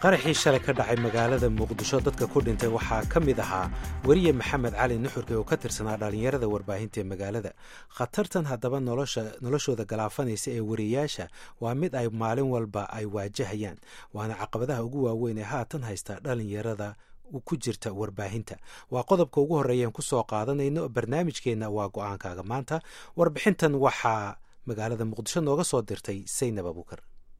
qaraxii shalay ka dhacay magaalada muqdisho dadka ku dhintay waxaa ka mid ahaa weriye maxamed cali nuxurke oo ka tirsanaa dhallinyarada warbaahinta ee magaalada khatartan haddaba noloshooda galaafanaysa ee wariyayaasha waa mid ay maalin walba ay waajahayaan waana caqabadaha ugu waaweyn ee haatan haysta dhallinyarada ku jirta warbaahinta waa qodobka ugu horreeyaan ku soo qaadanayno barnaamijkeenna waa go-aankaaga maanta warbixintan waxaa magaalada muqdisho nooga soo dirtay saynab abuukar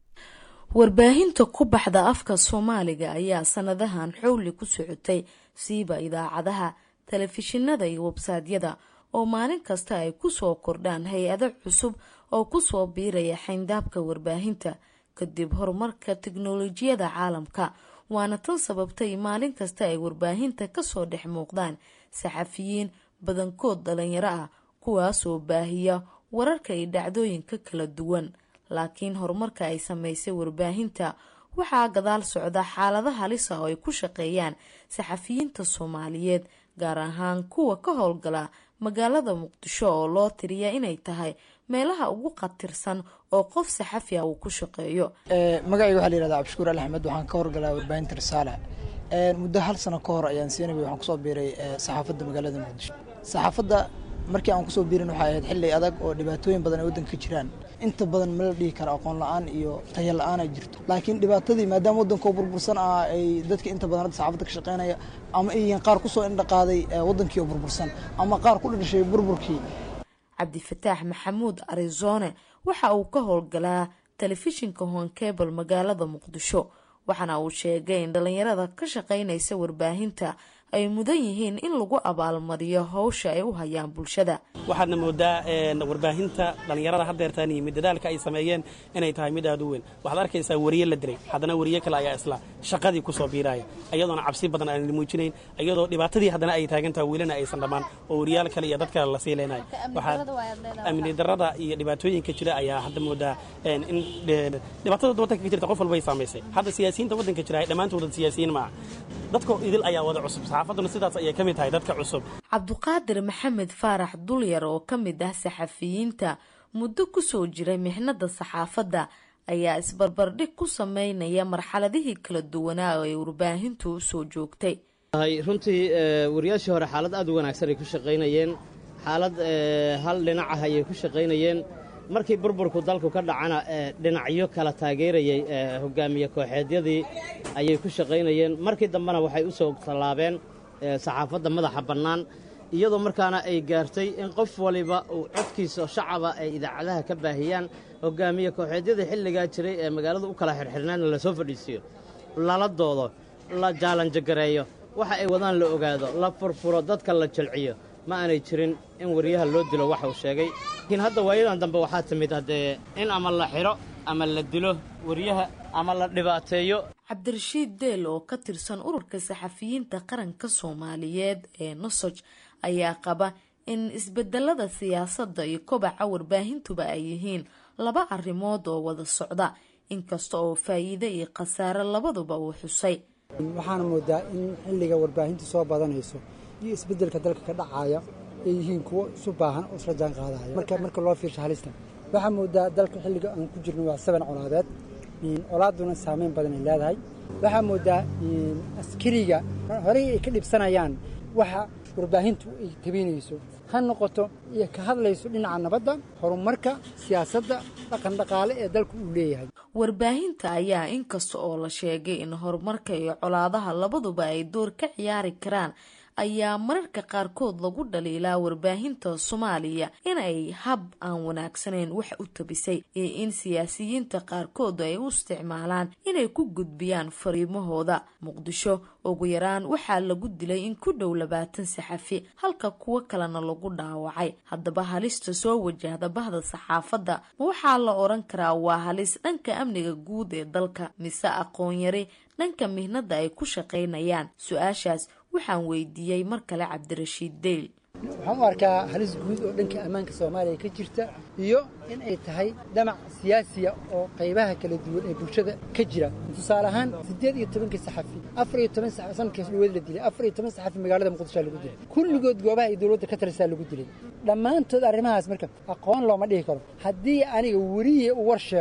warbaahinta ku baxda afka soomaaliga ayaa sanadahan xowli ku socotay siiba idaacadaha telefishinada iyo websaadyada oo maalin kasta ay kusoo kordhaan hay-ado cusub oo kusoo biiraya xayndaabka warbaahinta kadib horumarka tiknolojiyada caalamka waana tan sababtay maalin kasta ay warbaahinta kasoo dhex muuqdaan saxafiyiin badankood dhalinyaro ah kuwaasoo baahiya wararka iyo dhacdooyinka kala duwan laakiin horumarka ay sameysay warbaahinta waxaa gadaal socda xaalada halisa oo ay ku shaqeeyaan saxafiyiinta soomaaliyeed gaar ahaan kuwa ka howlgala magaalada muqdisho oo loo tiriya inay tahay meelaha ugu khatirsan oo qof saxafi ah uu ku shaqeeyo magacayga waxaa la yihahda cabdishukuur ali axmed waxaan ka horgalaa warbaahinta risaale muddo hal sano ka hor ayaan siinabay waxaan kusoo biiray saxaafadda magaalada muqdisho saxaafadda markii aan kusoo biirin waxay ahayd xilli adag oo dhibaatooyin badan ay waddanka ka jiraan inta badan ma la dhihi kara aqoon la-aan iyo tayo la-aan ay jirto laakiin dhibaatadii maadaama waddankoo burbursan ah ay dadka inta badan hadda saxaafadda ka shaqeynaya ama ay yihiin qaar kusoo indhaqaaday waddankii oo burbursan ama qaar ku dhashay burburkii cabdifataax maxamuud arizone waxa uu ka howlgalaa telefishinka honkebel magaalada muqdisho waxaana uu sheegay in dhalinyarada ka shaqeynaysa warbaahinta ay mudan yihiin in lagu abaalmariyo howsha ay u hayaan bulshada waxaadna moodaa warbaahinta dhallinyarada hadeertaan yimid dadaalka ay sameeyeen inay tahay mid aad u weyn waxaad arkaysaa weriye la dilay haddana weriye kale ayaa isla shaqadii ku soo biiraaya iyadoona cabsi badan aan la muujinayn iyadoo dhibaatadii haddana ay taagantaha welina aysan dhammaan oo weriyaal kale iyo dad kale la sii leenayo waxaad amni darada iyo dhibaatooyinka jira ayaa hadda moodaa in dhibaatada waddanka ka jirta qof walbay saamaysay hadda siyaasiyiinta waddanka jira dhammaantooda siyaasiyiin maaha dadka idil ayaa wada cusub saxaafaduna sidaas ayay ka mid tahay dadka cusub cabduqaadir maxamed faarax dulyar oo ka mid ah saxafiyiinta muddo kusoo jiray mixnada saxaafadda ayaa isbarbardhig ku sameynaya marxaladihii kala duwanaa oo ay warbaahintu usoo joogtay runtii wariyaashii hore xaalad aad u wanaagsan ay ku shaqaynayeen xaalad hal dhinac ah ayay ku shaqaynayeen markii burburku dalku ka dhacana dhinacyo kala taageerayay hogaamiye kooxeedyadii ayay ku shaqaynayeen markii dambena waxay u soo tallaabeen saxaafadda madaxa bannaan iyadoo markaana ay gaartay in qof waliba uu codkiisa shacaba ay idaacadaha ka baahiyaan hogaamiye kooxeedyadii xilligaa jiray ee magaalada u kala xirxirnaana lasoo fadhiisiiyo lala doodo la jaalanjagareeyo waxa ay wadaan la ogaado la furfuro dadka la jilciyo ma aanay jirin in wariyaha loo dilo waxa uu sheegay laakiin hadda waayadan dambe waxaa timid haddee in ama la xidho ama la dilo wariyaha ama la dhibaateeyo cabdirashiid deel oo ka tirsan ururka saxafiyiinta qaranka soomaaliyeed ee nosoj ayaa qaba in isbedelada siyaasadda iyo kobaca warbaahintuba ay yihiin laba arrimood oo wada socda inkasta oo faa'iide iyo khasaare labaduba uu xusay waxaana moodaa in xilliga warbaahintu soo badanayso iyo isbedelka dalka ka dhacaya ay yihiin kuwo isu baahan oo isla jaan qaadaya marka marka loo fiirsho halista waxaa moodaa dalka xilliga aan ku jirno waa saban colaadeed colaaduna saameyn badan ay leedahay waxaa moodaa askariga horey ay ka dhibsanayaan waxa warbaahintu ay tabinayso ha noqoto iyo ka hadlayso dhinaca nabadda horumarka siyaasadda dhaqan dhaqaale ee dalku uu leeyahay warbaahinta ayaa inkasta oo la sheegay in horumarka iyo colaadaha labaduba ay door ka ciyaari karaan ayaa mararka qaarkood lagu dhaliilaa warbaahinta soomaaliya inay hab aan wanaagsanayn wax u tabisay iyo in siyaasiyiinta qaarkood ay u isticmaalaan inay ku gudbiyaan fariimahooda muqdisho ugu yaraan waxaa lagu dilay in ku dhow labaatan saxafi halka kuwo kalena lagu dhaawacay haddaba halista soo wajahda bahda saxaafadda ma waxaa la odhan karaa waa halis dhanka amniga guud ee dalka mise aqoon-yari dhanka mihnada ay ku shaqaynayaan su-aashaas waxaan weydiiyey mar kale cabdirashiid deyl waxaan u arkaa halis guud oo dhanka ammaanka soomaaliya ka jirta iyo in ay tahay dhamac siyaasiya oo qaybaha kala duwan ee bulshada ka jira tusaale ahaan siddeed iyo tobankii saxafi afar iyo toban sanadkiis dhaweed la dilay afar iyo toban saxafi magaalada muqdishoa lagu dilay kulligood goobaha ay dowladda ka talisaa lagu dilay dhammaantood arrimahaas marka aqoon looma dhihi karo haddii aniga weriye u war sheego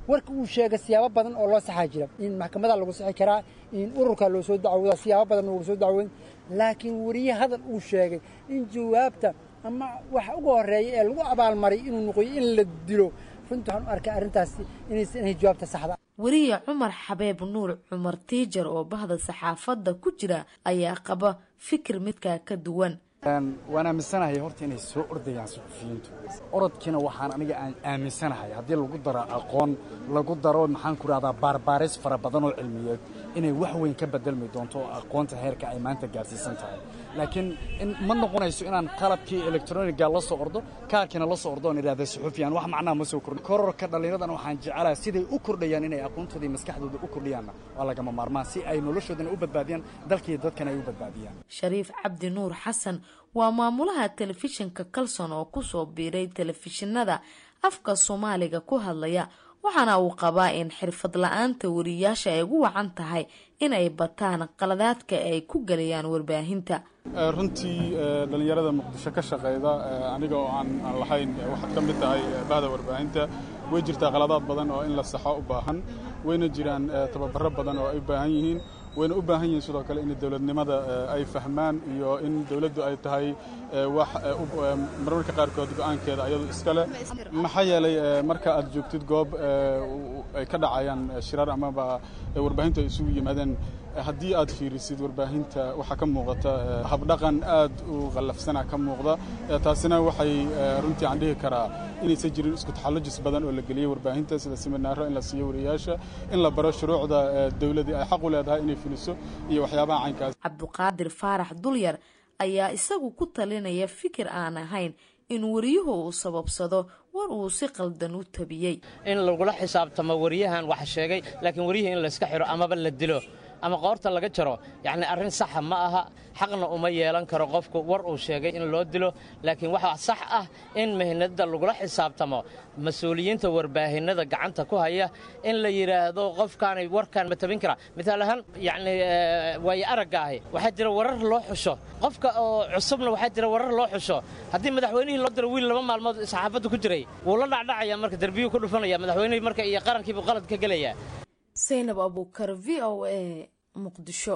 warka uu sheegay siyaabo badan oo loo saxaa jira in maxkamada lagu sixi karaa in ururka loo soo dacwooda siyaabo badan loogu soo dacwoyn laakiin weriye hadal uu sheegay in jawaabta ama waxa ugu horreeya ee lagu abaalmaray inuu noqoyo in la dilo runtii waxaan u arkay arrintaasi inaysan ahayn jawaabta saxda weriye cumar xabeeb nuur cumar tiijar oo bahda saxaafadda ku jira ayaa qaba fikir midkaa ka duwan waan aaminsanahay horta inay soo ordayaan suxufiyiintu orodkiina waxaan aniga aan aaminsanahay haddii lagu daro aqoon lagu daro maxaan ku rahdaa baarbaaris fara badan oo cilmiyeed inay wax weyn ka bedelmi doonto oo aqoonta heerka ay maanta gaarsiisan tahay laakiin ma noqonayso inaan qalabkii elektroniga la soo ordo kaarkiina la soo ordo oon idhahda suxufiyan wax macnaha ma soo kordhin kororka dhallinyaradan waxaan jecelahay siday u kordhayaan inay aqoontooda iyo maskaxdooda u kordhiyaanna waa lagama maarmaan si ay noloshoodana u badbaadiyaan dalkiiyo dadkana ay u badbaadiyaan shariif cabdi nuur xasan waa maamulaha telefishinka kalson oo kusoo biiray telefishinada afka soomaaliga ku hadlaya waxaana uu qabaa in xirfad la-aanta wariyaasha ay ugu wacan tahay in ay bataan qaladaadka ay ku gelayaan warbaahinta runtii dhallinyarada muqdisho ka shaqayda aniga oo aan lahayn waxaad ka mid tahay bahda warbaahinta way jirtaa qaladaad badan oo in la saxo u baahan wayna jiraan tababaro badan oo ay u baahan yihiin wayna u baahan yihiin sidoo kale in dowladnimada ay fahmaan iyo in dowladdu ay tahay wax marmarka qaarkood go'aankeeda ayadu iskale maxaa yeelay marka aad joogtid goob ay ka dhacayaan shirar amaba warbaahintu ay isugu yimaadeen haddii aad fiirisid warbaahinta waxaa ka muuqata habdhaqan aad u qallafsana ka muuqda taasina waxay runtii aan dhihi karaa inaysan jirin isku taxallujis badan oo la geliyey warbaahinta sida siminaaro in la siiyo wariyaasha in la baro shuruucda dowladii ay xaq u leedahay inay fuliso iyo waxyaabaha caynkaas cabduqaadir faarax dulyar ayaa isagu ku talinaya fikir aan ahayn in wariyuhu uu sababsado war uu si qaldan u tabiyey in lagula xisaabtamo wariyahan wax sheegay laakiin wariyihii in layska xiro amaba la dilo ama qoorta laga jaro yacni arrin saxa ma aha xaqna uma yeelan karo qofku war uu sheegay in loo dilo laakiin waxaa sax ah in mihnada lagula xisaabtamo mas-uuliyiinta warbaahinada gacanta ku haya in la yidhaahdo qofkaanay warkaan ma tabin karaa miaal ahaan yacni waayo aragga ahi waxaa jira warar loo xusho qofka oo cusubna waxaa jira warar loo xusho haddii madaxweynihii loo diro wiil laba maalmood saxaafadda ku jiray wuu la dhacdhacaya marka derbiyuu ku dhufanaya madaxweynihii marka iyo qarankiibuu qalad ka gelaya saynab abuukar v o a muqdisho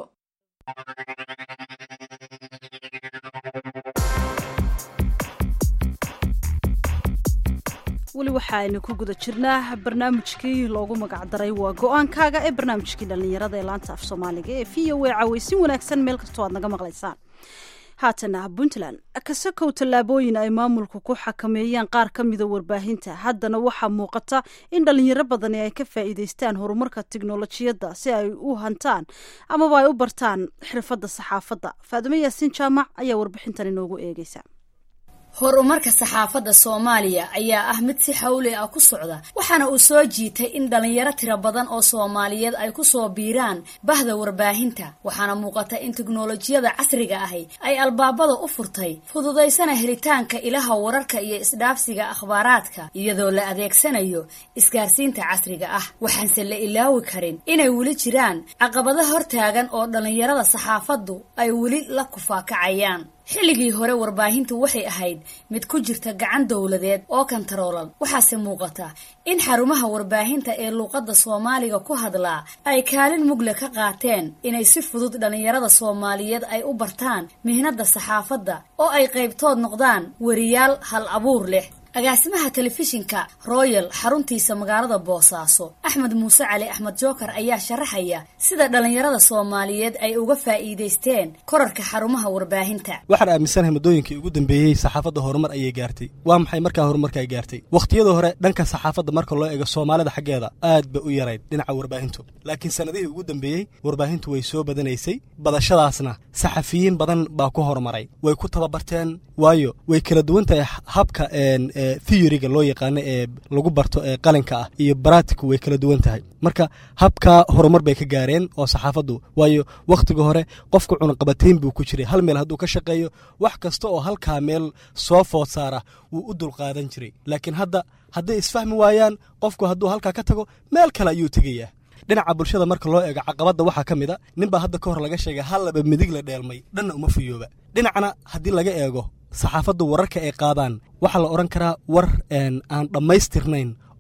weli waxa aynu ku guda jirnaa barnaamijkii loogu magacdaray waa go-aankaaga ee barnaamijkii dhallinyarada ee laanta af soomaaliga ee v o a cawaysin wanaagsan meel kastoo aad naga maqlaysaan haatana puntland kasakow tallaabooyin ay maamulku ku xakameeyeen qaar ka mida warbaahinta haddana waxaa muuqata in dhallinyaro badani ay ka faa'iidaystaan horumarka tiknolojiyadda si ay u hantaan amaba ay u bartaan xirfadda saxaafadda faadumo yaasiin jaamac ayaa warbixintan inoogu eegeysa horumarka saxaafadda soomaaliya ayaa ah mid si xawli ah ku socda waxaana uu soo jiitay in dhallinyaro tiro badan oo soomaaliyeed ay ku soo biiraan bahda warbaahinta waxaana muuqata in teknolojiyada casriga ahi ay albaabada u furtay fududaysana helitaanka ilaha wararka iyo isdhaafsiga akhbaaraadka iyadoo la adeegsanayo isgaarsiinta casriga ah waxaanse la ilaawi karin inay weli jiraan caqabado hortaagan oo dhallinyarada saxaafaddu ay weli la kufaakacayaan xilligii hore warbaahintu waxay ahayd mid ku jirta gacan dowladeed oo kantaroolan waxaase muuqata in xarumaha warbaahinta ee luuqadda soomaaliga ku hadlaa ay kaalin mugle ka qaateen inay si fudud dhallinyarada soomaaliyeed ay u bartaan mihnadda saxaafadda oo ay qaybtood noqdaan weriyaal hal abuur leh agaasimaha telefishinka royal xaruntiisa magaalada boosaaso axmed muuse cali axmed jookar ayaa sharaxaya sida dhallinyarada soomaaliyeed ay uga faa'iidaysteen korarka xarumaha warbaahinta waxaan aaminsanahay muddooyinkii ugu dambeeyey saxaafadda horumar ayay gaartay waa maxay markaa horumarka ay gaartay wakhtiyada hore dhanka saxaafadda marka loo eego soomaalida xaggeeda aad ba u yarayd dhinaca warbaahintu laakiin sannadihii ugu dambeeyey warbaahintu way soo badanaysay badashadaasna saxafiyiin badan baa ku horumaray way ku tababarteen waayo way kala duwan tahay habka theoryga loo yaqaano ee lagu barto ee qalinka ah iyo baratiku way kala duwan tahay marka habka horumar bay ka gaareen oo saxaafaddu waayo wakhtiga hore qofka cunaqabatayn buu ku jiray hal meel hadduu ka shaqeeyo wax kasta oo halkaa meel soo food saara wuu u dulqaadan jiray laakiin hadda hadday isfahmi waayaan qofku hadduu halkaa ka tago meel kale ayuu tegayaa dhinaca bulshada marka loo eego caqabadda waxaa ka mid a ninbaa hadda ka hor laga sheegay hal laba midig la dheelmay dhanna uma fuyooba dhinacna haddii laga eego saxaafaddu wararka ay qaadaan waxaa la odhan karaa war aan dhammaystirnayn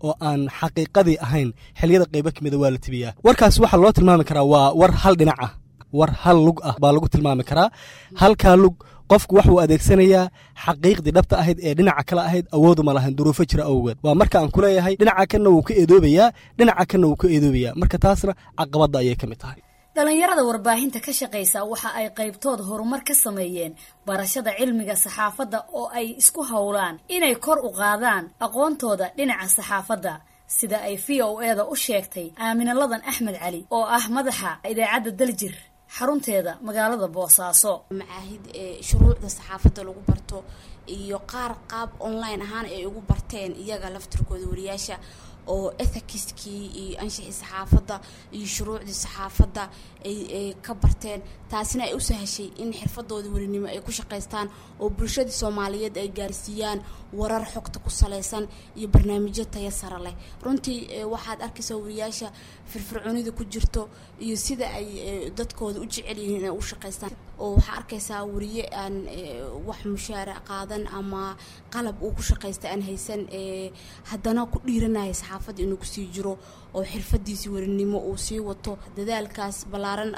oo aan xaqiiqadii ahayn xiliyada qaybo kamida waa la tibiyaa warkaas waxaa loo tilmaami karaa waa war hal dhinac ah war hal lug ah baa lagu tilmaami karaa halkaa lug qofku waxuu adeegsanayaa xaqiiqdii dhabta ahayd ee dhinaca kale ahayd awoodu ma lahan duruufo jira awgeed waa marka aan kuleeyahay dhinaca kanna wuu ka eedoobayaa dhinaca kanna wuu ka eedoobayaa marka taasna caqabadda ayay ka mid tahay dhalinyarada warbaahinta ka shaqaysa waxa ay qaybtood horumar ka sameeyeen barashada cilmiga saxaafadda oo ay isku howlaan inay kor u qaadaan aqoontooda dhinaca saxaafadda sida ay v o eda u sheegtay aamina ladan axmed cali oo ah madaxa idaacadda daljir xarunteeda magaalada boosaaso macaahid ee shuruucda saxaafadda lagu barto iyo qaar qaab online ahaan ay ugu barteen iyaga laftirkooda wariyaasha oo ethikiskii iyo anshixii saxaafadda iyo shuruucdii saxaafadda ay ka barteen taasina ay u sahashay in xirfadooda warinimo ay ku shaqaystaan oo bulshadii soomaaliyeed ay gaarsiiyaan warar xogta ku salaysan iyo barnaamijyo taya sare leh runtii waxaad arkaysaa wariyaasha firfircoonida ku jirto iyo sida ay dadkooda u jecel yihiin inay u shaqaystaan oo waxaa arkaysaa wariye aan wax mushaara qaadan ama qalab uu ku shaqaysta aan haysan haddana ku dhiiranaya saxaafadda inuu kusii jiro oo xirfadiisii warinimo uu sii wato dadaalkaas ballaaran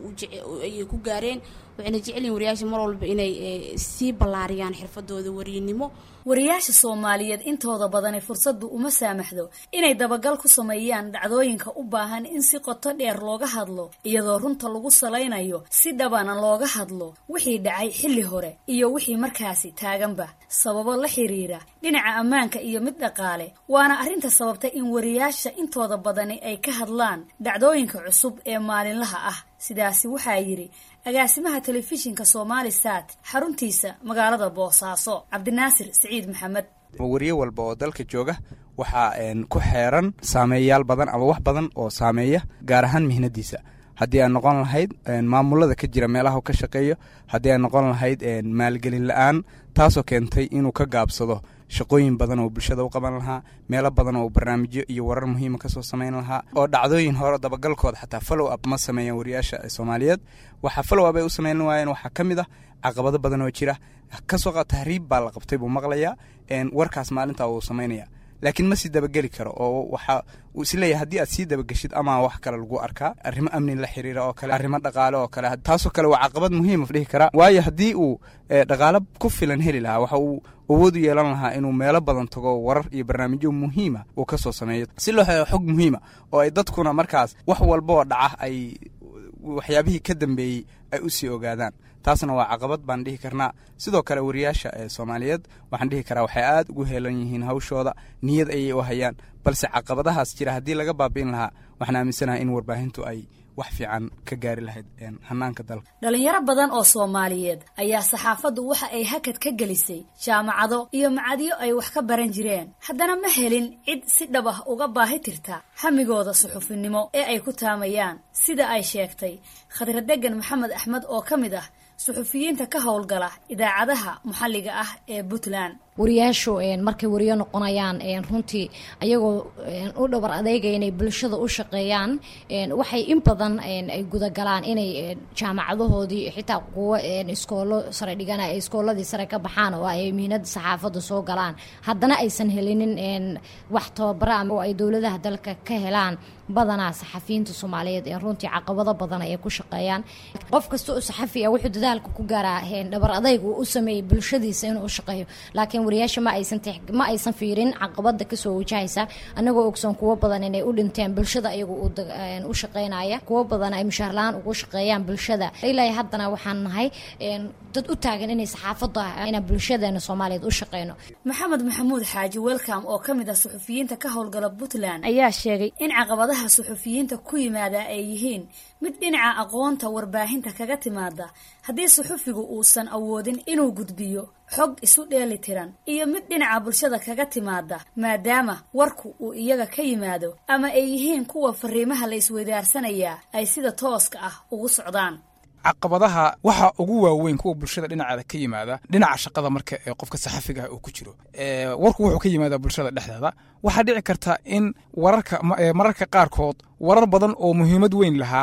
ayay ku gaareen waxayna jecelyihin wariyaasha mar walba inay sii ballaariyaan xirfadooda warinimo wariyaasha soomaaliyeed intooda badani fursaddu uma saamaxdo inay dabagal ku sameeyaan dhacdooyinka u baahan in si qoto dheer looga hadlo iyadoo runta lagu salaynayo si dhabana looga hadlo wixii dhacay xilli hore iyo wixii markaasi taaganba sababo la xiriira dhinaca ammaanka iyo mid dhaqaale waana arrinta sababta in wariyaasha intooda badani ay ka hadlaan dhacdooyinka cusub ee maalinlaha ah sidaasi waxaa yidhi agaasimaha telefishinka somaali sat xaruntiisa magaalada boosaaso cabdinaasir siciid maxamed wariye walba oo dalka jooga waxaa ku xeeran saameeyayaal badan ama wax badan oo saameeya gaar ahaan mihnadiisa haddii ay noqon lahayd maamulada ka jira meelaha ka shaqeeyo haddii ay noqon lahayd maalgelin la-aan taasoo keentay inuu ka gaabsado shaqooyin badan oo bulshada u qaban lahaa meelo badan oo barnaamijyo iyo warar muhiima kasoo samayn lahaa oo dhacdooyin hore dabagalkooda xataa follow up ma sameeyaan wariyaasha soomaaliyeed waxaa follow up ay u sameyn waayeen waxaa ka mid ah caqabado badan oo jira kasoo qa tahriib baa la qabtay buu maqlayaa warkaas maalinta uu samaynaya laakiin ma sii dabageli karo oo waxa uu isleeyahay haddii aad sii dabageshid ama wax kale lagu arkaa arrimo amni la xiriira oo kale arrimo dhaqaale oo kale taasoo kale waa caqabad muhiima dhihi karaa waayo haddii uu dhaqaalo ku filan heli lahaa waxa uu awood u yeelan lahaa inuu meelo badan tago warar iyo barnaamijyo muhiima uu ka soo sameeyo si loo helo xog muhiima oo ay dadkuna markaas wax walba oo dhaca ay waxyaabihii ka dambeeyey ay u sii ogaadaan taasna waa caqabad baan dhihi karnaa sidoo kale wariyaasha ee soomaaliyeed waxaan dhihi karaa waxay aad ugu heelan yihiin hawshooda niyad ayay u hayaan balse caqabadahaas jira haddii laga baabi'in lahaa waxaan aaminsanahay in warbaahintu ay wax fiican ka gaari lahayd hanaanka dalka dhalinyaro badan oo soomaaliyeed ayaa saxaafaddu waxa ay hakad ka gelisay jaamacado iyo macadyo ay wax ka baran jireen haddana ma helin cid si dhab ah uga baahi tirta hamigooda suxufinimo ee ay ku taamayaan sida ay sheegtay khadradegan maxamed axmed oo ka mid ah suxufiyiinta ka howlgala idaacadaha maxalliga ah ee puntland wariyaashu markay wariyo noqonayaan runtii ayagoo u dhabar adeegaya inay bulshada u shaqeeyaan waxay in badan ay gudagalaan inay jaamacadahoodii xitaa kuwo iskoolo sare dhigana ay iskooladii sare ka baxaan oo ay mihnada saxaafadda soo galaan haddana aysan helinin wax tababara oo ay dowladaha dalka ka helaan badanaa saxafiyiinta soomaaliyeed ee runtii caqabado badan ay ku shaqeeyaan qof kasta oo saxafi ah wuxuu dadaalka ku gaaraa dhabar adayg uu u sameeyey bulshadiisa inuu u shaqeeyo laakiin wariyaasha ma aysan ma aysan fiirin caqabada kasoo wajahaysa anagoo ogsoon kuwo badan inay u dhinteen bulshada iyagu u shaqeynaya kuwo badan ay mushaarla-aan ugu shaqeeyaan bulshada ilaa haddana waxaan nahay dad u taagan inay saxaafada inaan bulshadeena soomaaliyeed u shaqeyno maxamed maxamuud xaaji welcom oo ka mid ah suxufiyiinta ka howlgala puntland ayaa sheegay in caqabadaha suxufiyiinta ku yimaada ay yihiin mid dhinaca aqoonta warbaahinta kaga timaada haddii suxufigu uusan awoodin inuu gudbiyo xog isu dheeli tiran iyo mid dhinaca bulshada kaga timaada maadaama warku uu iyaga ka yimaado ama ay yihiin kuwa fariimaha la isweydaarsanaya ay sida tooska ah ugu socdaan caqabadaha waxa ugu waaweyn kuwa bulshada dhinaceeda ka yimaada dhinaca shaqada marka ee qofka saxafiga ah uu ku jiro warku wuxuu ka yimaadaa bulshada dhexdeeda waxaa dhici karta in wararka mararka qaarkood warar badan oo muhiimad weyn lahaa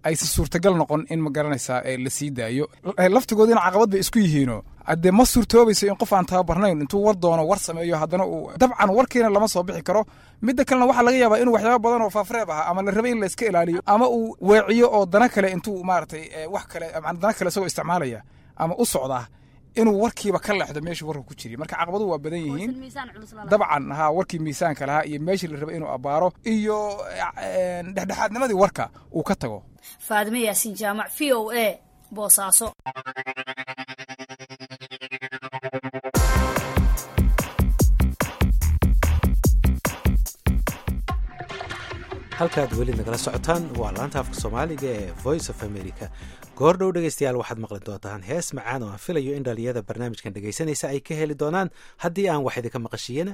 aysan suurtagal noqon in ma garanaysaa la sii daayo laftigoodina caqabad bay isku yihiino haddee ma suurtoobayso in qof aan tababarnayn intuu war doono war sameeyo haddana uu dabcan warkiina lama soo bixi karo midda kalena waxaa laga yaabaa inuu waxyaaba badan oo faafreeb ah ama la rabay in la iska ilaaliyo ama uu weeciyo oo dana kale intuu maaragtay wax kale dana kale isagoo isticmaalaya ama u socdaa inuu warkiiba ka leexdo meeshii warka ku jiri marka caqabaduhu waa badan yihiin dabcan ha warkii miisaanka lahaa iyo meeshii la rabay inuu abbaaro iyo dhexdhexaadnimadii warka uu ka tago faadime yaasiin jaamac v o a boosaaso halkaad weli nagala socotaan waa laanta afka soomaaliga ee voice of america goor dhow dhegaystayaal waxaad maqli doontaan hees macaan oo aan filayo in dhallinyada barnaamijkan dhegaysanaysa ay ka heli doonaan haddii aan wax idinka maqashiyana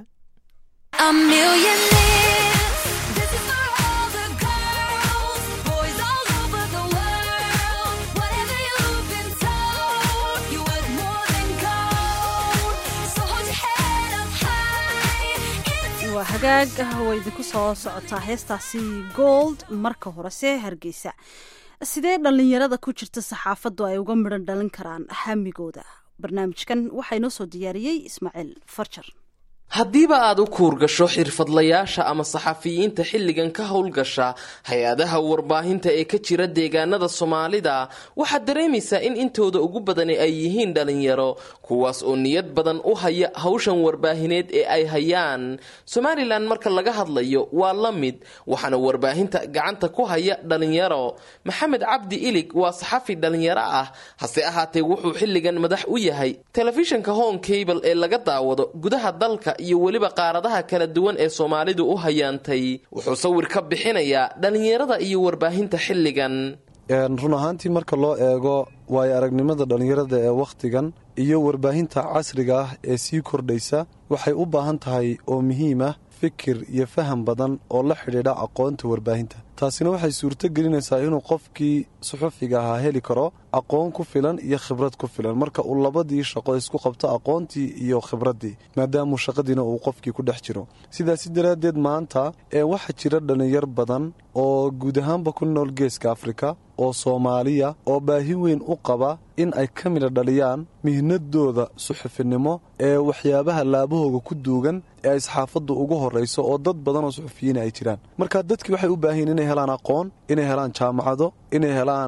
waa hagaag way idinku soo socotaa heestaasi gold marka horese hargeysa sidee dhallinyarada ku jirta saxaafaddu ay uga midhan dhalin karaan hamigooda barnaamijkan waxaa inoo soo diyaariyey ismaaciil farjar haddiiba aad u kuurgasho xirfadlayaasha ama saxafiyiinta xilligan ka howlgasha hay-adaha warbaahinta ee ka jira deegaanada soomaalida waxaad dareemaysaa in intooda ugu badani ay yihiin dhalinyaro kuwaas oo niyad badan u haya hawshan warbaahineed ee ay hayaan somalilan marka laga hadlayo waa la mid waxaana warbaahinta gacanta ku haya dhalinyaro maxamed cabdi ilig waa saxafi dhalinyaro ah hase ahaatee wuxuu xilligan madax u yahay telefishinka home cable ee laga daawado gudaha dalka iyo weliba qaaradaha kala duwan ee soomaalidu u hayaantay wuxuu sawir ka bixinayaa dhallinyarada iyo warbaahinta xilligan run ahaantii marka loo eego waayo aragnimada dhallinyarada ee wakhtigan iyo warbaahinta casriga ah ee sii kordhaysa waxay u baahan tahay oo muhiim ah fikir iyo faham badan oo la xidhiidha aqoonta warbaahinta taasina waxay suurto gelinaysaa inuu qofkii suxufiga ahaa heli karo aqoon ku filan iyo khibrad ku filan marka uu labadii shaqo isku qabto aqoontii iyo khibraddii maadaamuu shaqadiina uu qofkii ku dhex jiro sidaasi daraaddeed maanta ee waxaa jira dhallinyar badan oo guud ahaanba ku nool geeska afrika oo soomaaliya oo baahi weyn u qaba in ay ka mida dhaliyaan mihnadooda suxufinimo ee waxyaabaha laabahooga ku duugan ee ay saxaafaddu ugu horrayso oo dad badan oo suxufiyiina ay jiraan marka dadkii waxay u baahan yiin inay helaan aqoon inay helaan jaamacado inay helaan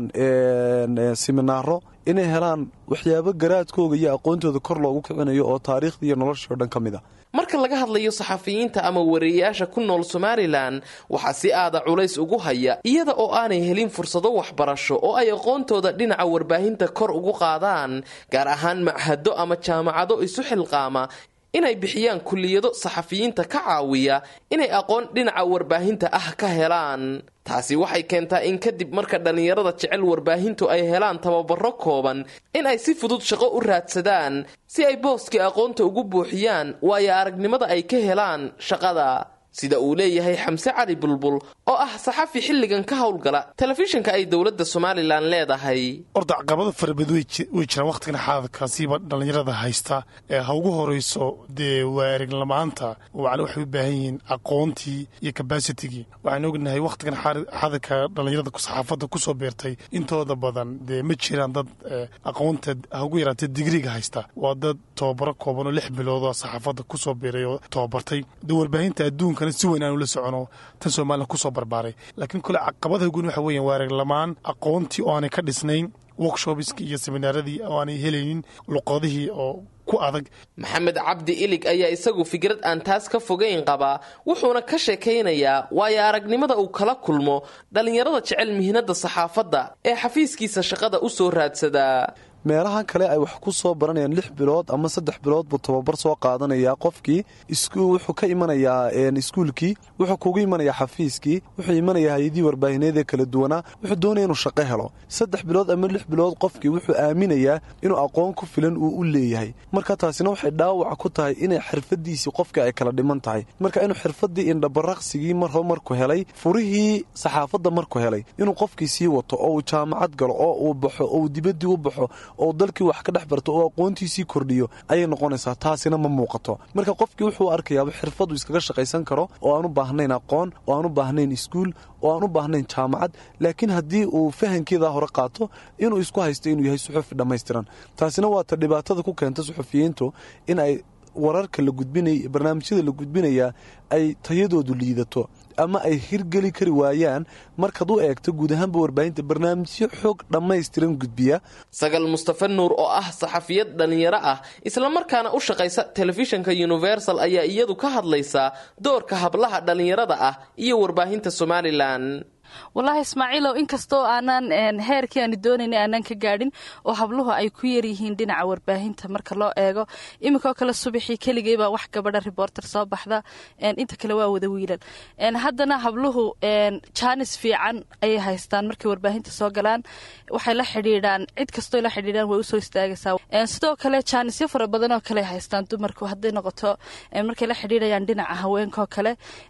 siminaaro inay helaan waxyaabo garaadkooga iyo aqoontooda kor loogu kicinayo oo taariikhda iyo nolosha o dhan ka mid a marka laga hadlayo saxafiyiinta ama wariyayaasha ku nool somalilan waxaa si aada culays ugu haya iyada oo aanay helin fursado waxbarasho oo ay aqoontooda dhinaca warbaahinta kor ugu qaadaan gaar ahaan machado ama jaamacado isu xilqaama inay bixiyaan kulliyado saxafiyiinta ka caawiya inay aqoon dhinaca warbaahinta ah ka helaan taasi waxay keentaa in kadib marka dhallinyarada jecel warbaahintu ay helaan tababaro kooban in ay si fudud shaqo u raadsadaan si ay booskii aqoonta ugu buuxiyaan waayo aragnimada ay ka helaan shaqada sida uu leeyahay xamse cali bulbul oo ah saxafi xilligan ka howlgala telefishinka ay dowladda somalilan leedahay orda caqabado farabad way jiraan wakhtigan xaadadkaasiiba dhallinyarada haysta ee ha ugu horayso dee waa ereglamaanta waxay u baahan yihiin aqoontii iyo kabasitigii waxaan ognahay wakhtigan xaadadka dhallinyarada saxaafadda ku soo beertay intooda badan dee ma jiraan dad aqoonta ha ugu yaraatee digriga haysta waa dad tababaro kooban oo lix biloodoo saxaafadda ku soo beeray oo tababartay de warbaahinta adduunka si weyn aanu la socono tan somalilan kusoo barbaaray laakiin kole caqabadaha guun waxa weyan waa araglamaan aqoontii oo aanay ka dhisnayn workshopiskii iyo seminaaradii oo aanay helaynin luqadihii oo ku adag maxamed cabdi ilig ayaa isagu fikrad aan taas ka fogeyn qabaa wuxuuna ka sheekaynayaa waayo aragnimada uu kala kulmo dhallinyarada jecel mihnada saxaafadda ee xafiiskiisa shaqada u soo raadsadaa meelahan kale ay wax ku soo baranayaan lix bilood ama saddex bilood buu tababar soo qaadanayaa qofkii wuxuu ka imanayaa iskuulkii wuxuu kugu imanayaa xafiiskii wuxuu imanayaa hay-adihii warbaahineed ee kala duwanaa wuxuu doonaya inuu shaqo helo saddex bilood ama lix bilood qofkii wuxuu aaminayaa inuu aqoon ku filan uu u leeyahay marka taasina waxay dhaawac ku tahay inay xirfadiisii qofkii ay kala dhiman tahay marka inuu xirfadii indhabaraqsigii marho marku helay furihii saxaafadda marku helay inuu qofkii sii wato oo uu jaamacad galo oo uu baxo oo uu dibaddii u baxo oo dalkii wax ka dhex barto oo aqoontiisii kordhiyo ayay noqonaysaa taasina ma muuqato marka qofkii wuxuu arkayaaba xirfadu iskaga shaqaysan karo oo aan u baahnayn aqoon oo aan u baahnayn iskuul oo aan u baahnayn jaamacad laakiin haddii uu fahankeeda hore qaato inuu isku haysto inuu yahay suxufi dhammaystiran taasina waa ta dhibaatada ku keenta suxufiyiintu in ay wararka la gudbinay barnaamijyada la gudbinayaa ay tayadoodu liidato ama ay hirgeli kari waayaan markaad u eegto guud ahaanba warbaahinta barnaamijyo xoog dhammaystiran gudbiya sagal mustafa nuur oo ah saxafiyad dhallinyaro ah islamarkaana u shaqaysa telefishinka universal ayaa iyadu ka hadlaysaa doorka hablaha dhallinyarada ah iyo warbaahinta somalilan wallaahi ismaaciilow inkastoo aanaan heerkii aanu doonaynay aanaan ka gaadhin oo habluhu ay ku yaryihiin dhinaca warbaahinta marka loo eego iminkoo kale subaxii keligay baa wax gabadha reporter soo baxda inta kale waa wada wiilal haddana habluhu jaanis fiican ayay haystaan markay warbaahinta soo galaan waxay la xidhiidhaan cid kastoo la xidhiidhaan way usoo istaagaysaa sidoo kale jaanisyo fara badan oo kale haystaan dumarku hadday noqoto markay la xidhiidhayaan dhinaca haweenkaoo kale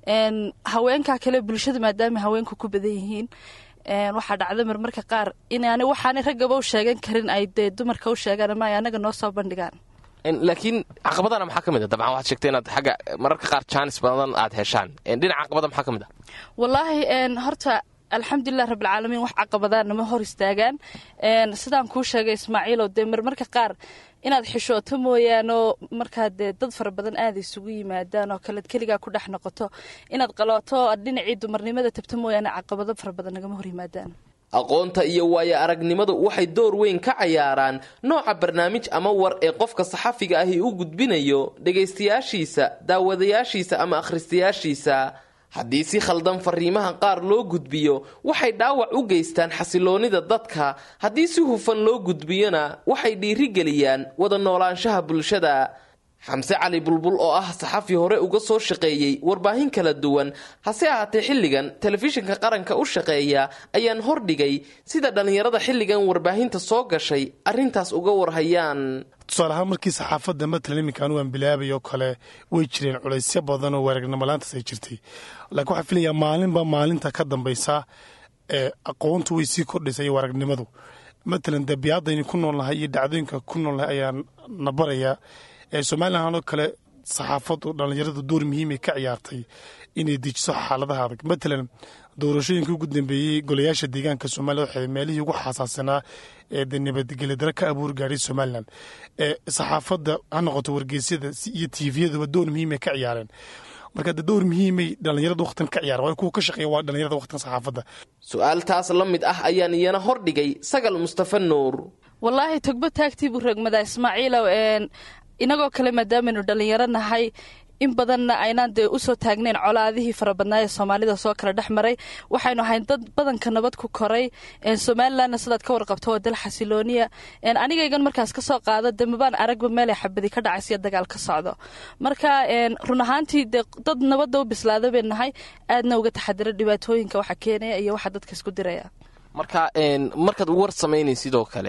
haweenkaa kale bulshada maadaama haweenku ku badan yihiin waxaa dhacda marmarka qaar inaani waxaanay raggaba u sheegan karin ay dee dumarka u sheegaan ama ay anaga noo soo bandhigaan laakiin caqabadana maxaa ka mid a dabcan waxaad sheegtay inaad xagga mararka qaar jaanis badan aad heshaan dhinaca caqabada maxaa ka mid a wallaahi horta alxamdulilah rabbilcaalamiin wax caqabadaan nama hor istaagaan sidaan kuu sheegay ismaaciilow dee marmarka qaar inaad xishooto mooyaanoo markaa dee dad fara badan aada isugu yimaadaan oo kalead keligaa ku dhex noqoto inaad qalooto aad dhinacii dumarnimada tabto mooyaane caqabado fara badan nagama hor yimaadaan aqoonta iyo waayo aragnimadu waxay door weyn ka cayaaraan nooca barnaamij ama war ee qofka saxafiga ahi u gudbinayo dhegaystayaashiisa daawadayaashiisa ama akhristayaashiisa haddii si khaldan fariimaha qaar loo gudbiyo waxay dhaawac u geystaan xasiloonnida dadka haddii si hufan loo gudbiyona waxay dhiirigeliyaan wada noolaanshaha bulshada xamse cali bulbul oo ah saxafi hore uga soo shaqeeyey warbaahin kala duwan hase ahaatee xilligan telefishinka qaranka u shaqeeya ayaan hordhigay sida dhallinyarada xilligan warbaahinta soo gashay arrintaas uga warhayaan tusaale ahaan markii saxaafadda matalan iminka anigu aan bilaabay oo kale way jireen culaysyo badan oo waaragnimolaantaas ay jirtay laakiin waxaan filayaa maalinba maalinta ka dambaysa ee aqoontu way sii kordhaysa iyo waaragnimadu matalan dabiicadayni ku noolnahay iyo dhacdooyinka ku noolnahay ayaan na barayaa somalilan oo kale saxaafadu dhallinyaradu door muhiimay ka ciyaartay inay dejiso xaaladaha adag matalan doorashooyinkii ugu dambeeyey golayaasha deegaanka soomaliya waxay meelihii ugu xasaasanaa ee de nabadgelyo ka abuur gaadhay somalilan ee saxaafadda ha noqoto wargeysyada iyo tiifiyaduba door muhiimay ka ciyaareen marka de door muhiimay dhallinyarada waqtan ka ciyaar waa kuwa ka shaqeeya waa dhallinyarada waqtan saxaafadda su-aaltaas la mid ah ayaan iyana hordhigay sagal mustafa nuur wallaahi togbo taagtii buu rogmadaa ismaaciilow inagoo kale maadaamanu dhallinyaro nahay in badanna aynaan dee usoo taagnayn colaadihii farabadnaa ee soomaalida soo kala dhex maray waxaynu ahayn dad badanka nabad ku koray somalilanna sidaad ka warqabto waa dal xasilooniya anigaygan markaas kasoo qaado de mabaan aragba meelay xabadi ka dhacaysiyo dagaal ka socdo marka run ahaantii dee dad nabadda u bislaada bay nahay aadna uga taxadira dhibaatooyinka waxa keenaya iyo waxa dadka isku diraya marka markaad war samaynay sidoo kale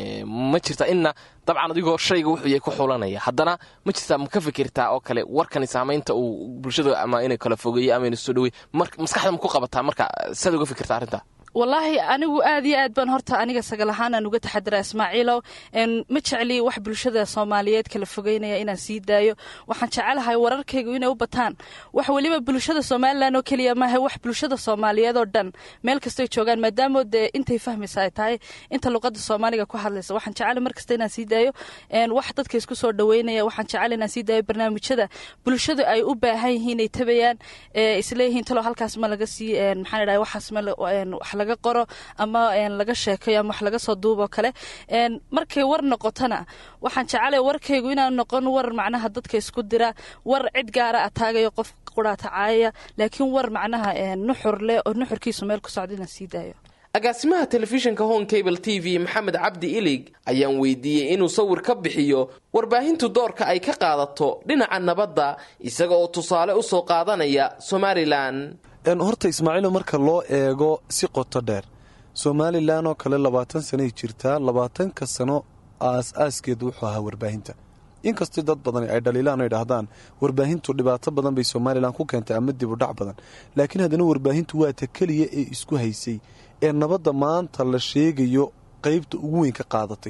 ma jirta inna dabcan adigoo shayga wuxuu yahay ku xulanaya haddana ma jirtaa ma ka fikirtaa oo kale warkani saamaynta uu bulshada ama inay kala fogeeyo ama inay soo dhawey maskaxda ma ku qabataa marka siaad uga fikirtaa arrinta wallaahi anigu aad iyo aad baan horta aniga sagal ahaan aan uga taxadiraa ismaaciilow ma jecli wax bulshada soomaaliyeed kala fogeynaya inaan sii daayo waxaan jecelahay wararkaygu inay u bataan wax weliba bulshada somalilan oo keliya maaha wax bulshada soomaaliyeed oo dhan meel kastoy joogaan maadaamo dee intay fahmaysa ay tahay inta luqada soomaaliga ku hadlaysa waxaan jecela markasta inaan sii daayo wax dadka isku soo dhaweynaya waxaan jecela inaan sii daayo barnaamijyada bulshadu ay u baahan yihiin ay tabayaan isleeyihiin talo halkaas ma laga sii maxaan idhahay waxaas ma laga qoro ama laga sheekayo ama wax laga soo duuboo kale markay war noqotona waxaan jecelay warkaygu inaan noqon war macnaha dadka isku dira war cid gaara ataagayo qof quraatacaayaya laakiin war macnaha nuxur leh oo nuxurkiisu meel ku socda inaan sii daayo agaasimaha telefishinka home cable t v maxamed cabdi ilig ayaan weydiiyey inuu sawir ka bixiyo warbaahintu doorka ay ka qaadato dhinaca nabadda isaga oo tusaale u soo qaadanaya somalilan horta ismaaciilo marka loo eego si qoto dheer somalilan oo kale labaatan sanay jirtaa labaatanka sano aas-aaskeedu wuxuu ahaa warbaahinta inkastoo dad badan ay dhaliilaan o idhaahdaan warbaahintu dhibaato badan bay somalilan ku keentay ama dib u dhac badan laakiin haddana warbaahintu waa ta keliya ee isku haysay ee nabadda maanta la sheegayo qaybta ugu weyn ka qaadatay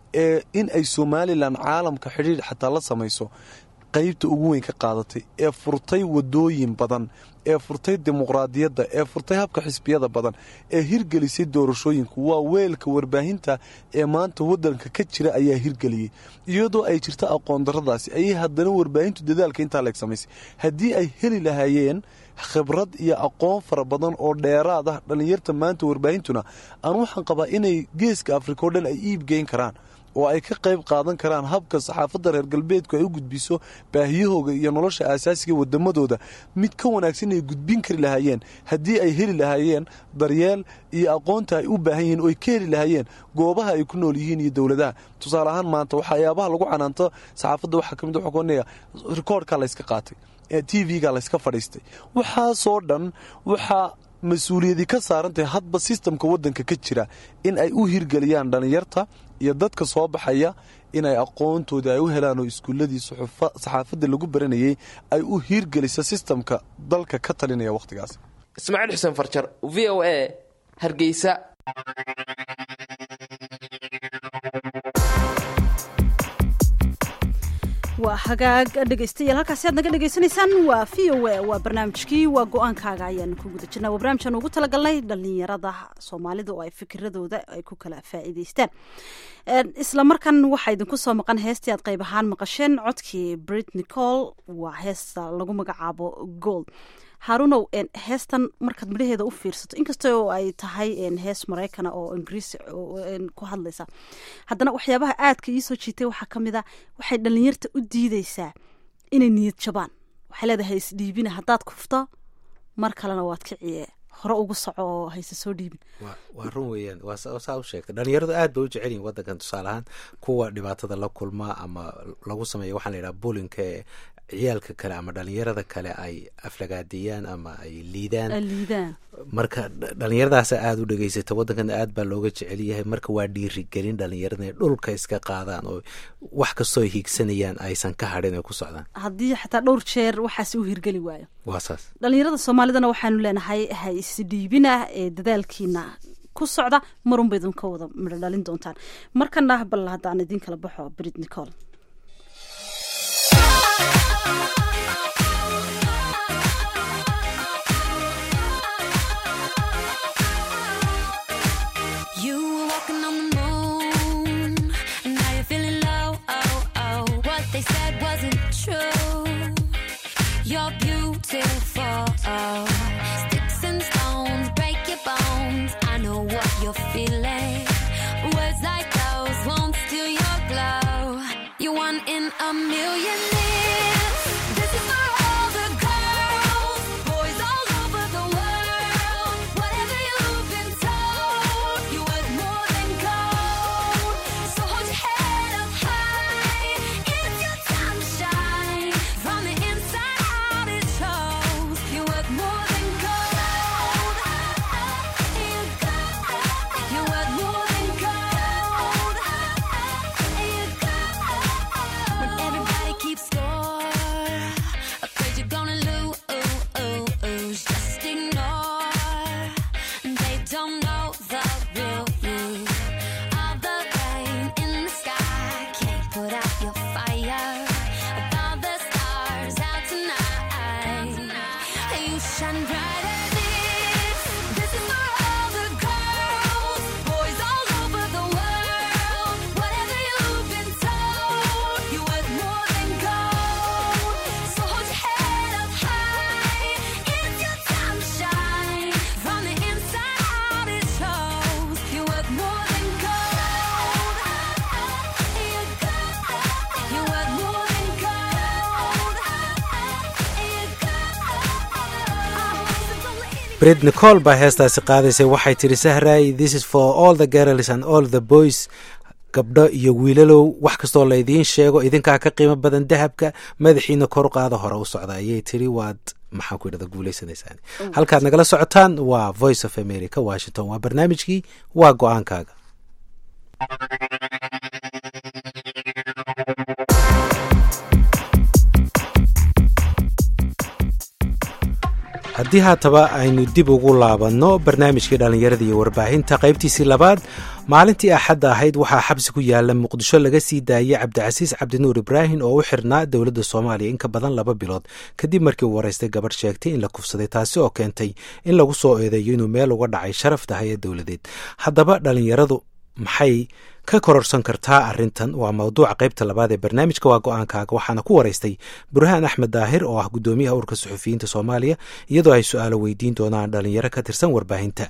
ee in ay somalilan caalamka xidhiidh xataa la samayso qaybta ugu weyn ka qaadatay ee furtay wadooyin badan ee furtay dimuqraadiyadda ee furtay habka xisbiyada badan ee hirgelisay doorashooyinku waa weelka warbaahinta ee maanta wadanka ka jira ayaa hirgeliyey iyadoo ay jirto aqoon daradaasi ayay haddana warbaahintu dadaalka intaa leeg samaysay haddii ay heli lahaayeen khibrad iyo aqoon fara badan oo dheeraad ah dhallinyarta maanta warbaahintuna aan waxaan qabaa inay geeska afrika o dhan ay iibgeyn karaan oo ay ka qayb qaadan karaan habka saxaafadda reer galbeedku ay u gudbiso baahiyahooga iyo nolosha aasaasiga wadamadooda mid ka wanaagsan ay gudbin kari lahaayeen haddii ay heli lahaayeen daryeel iyo aqoonta ay u baahan yihiin oo ay ka heli lahaayeen goobaha ay ku nool yihiin iyo dowladaha tusaale ahaan maanta waxyaabaha lagu canaanto saxaafadda waxaa kamid waxaa kuonaya rikoordkaa layska qaatay t v-ga layska fadhiistay waxaasoo dhan waxaa mas-uuliyadii ka saarantahay hadba sistamka wadanka ka jira in ay u hirgeliyaan dhallinyarta iyo dadka soo baxaya inay aqoontoodii ay u helaan oo iskuuladii saxaafadda lagu baranayay ay u hirgelisa sistamka dalka ka talinaya wakhtigaas ismaaciil xuseen farjar v o a hargeysa waa hagaag dhegaystayaal halkaasi aad naga dhegaysanaysaan waa v o a waa barnaamijkii waa go-aankaaga ayaanu ku guda jirnaa waa barnaamij aan ugu talagalnay dhalinyarada soomaalida oo ay fikiradooda ay ku kala faa'iidaystaan isla markan waxaa idinku soo maqan heestii aad qayb ahaan maqasheen codkii brit nicol waa heesta lagu magacaabo gold haarunow heestan markaad midhaheeda u fiirsato inkasta oo ay tahay hees maraykana oo ingiriisi ku hadlaysa haddana waxyaabaha aadka iisoo jiitay waxaa ka mid a waxay dhalinyarta u diideysaa inay niyad jabaan waxay leedahay isdhiibina haddaad kufto mar kalena waad kiciye hore ugu soco oo hayse soo dhiibin waa run weeyaan waa saa u sheegtay dhalinyaradu aad bay u jecel yihin wadankan tusaale ahaan kuwa dhibaatada la kulma ama lagu sameeya waxaa la yidhaha bulinka ee ciyaalka kale ama dhalinyarada kale ay aflagaadiyaan ama ay liidaan marka dhalinyaradaasa aada u dhegeysata wadankan aad baa looga jecel yahay marka waa dhiirigelin dhalinyarada inay dhulka iska qaadaan oo wax kastoo ay hiigsanayaan aysan ka hadhin ay ku socdaan haddii xataa dhowr jeer waxaas u hirgeli waayo waa saas dhalinyarada soomaalidana waxaanu leenahay ha isdhiibinah ee dadaalkiina ku socda marunba idinka wada midho dhalin doontaan markana bal haddaan idin kala baxo brit nicol You were walking on the moon, and now you're feeling low. Oh, oh. What they said wasn't true. You're beautiful. Sticks and stones break your bones. I know what you're feeling. Words like those won't steal your glow. You're one in a million. This is for all the girls, boys all over the world. Whatever you've been told, you worth more than gold. So hold your head up high. It's your time to shine. From the inside out, it shows. You worth more than gold. You got, you worth more than gold. You got, when everybody keeps score, afraid you're gonna lose. Just ignore. They don't know the real you. All the rain in the sky can't put out your fire. With all the stars out tonight, you shine brighter. This, this is for all the girls, boys all over the world. Whatever you've been told, you worth more than gold. So hold your head up high. It's your time to shine. From the inside out, it shows. You worth more than gold. You got, you worth more than gold. bred nicol baa heestaasi qaadaysay waxay tidhi sahray this is for all the girls and all the boys gabdho iyo wiilalow wax kastoo laydiin sheego idinkaa ka qiimo badan dahabka madaxiina kor qaada hore u socda ayay tiri waad maxaan ku idhahda guulaysanaysaan halkaad nagala socotaan waa voice of america washington waa barnaamijkii waa go-aankaaga haddii haataba aynu dib ugu laabanno barnaamijkii dhallinyarada iyo warbaahinta qaybtiisii labaad maalintii axadda ahayd waxaa xabsi ku yaala muqdisho laga sii daayey cabdicasiis cabdinuur ibraahim oo u xirnaa dowladda soomaaliya in ka badan laba bilood kadib markii uu waraystay gabadh sheegtay in la kufsaday taasi oo keentay in lagu soo eedeeyo inuu meel uga dhacay sharafta hay-ad dowladeed haddaba dhalinyaradu maxay ka kororsan kartaa arrintan waa mawduuca qaybta labaad ee barnaamijka waa go-aankaaga waxaana ku waraystay burhaan axmed daahir oo ah guddoomiyaha urka suxufiyiinta soomaaliya iyadoo ay su-aalo weydiin doonaan dhalinyaro ka tirsan warbaahinta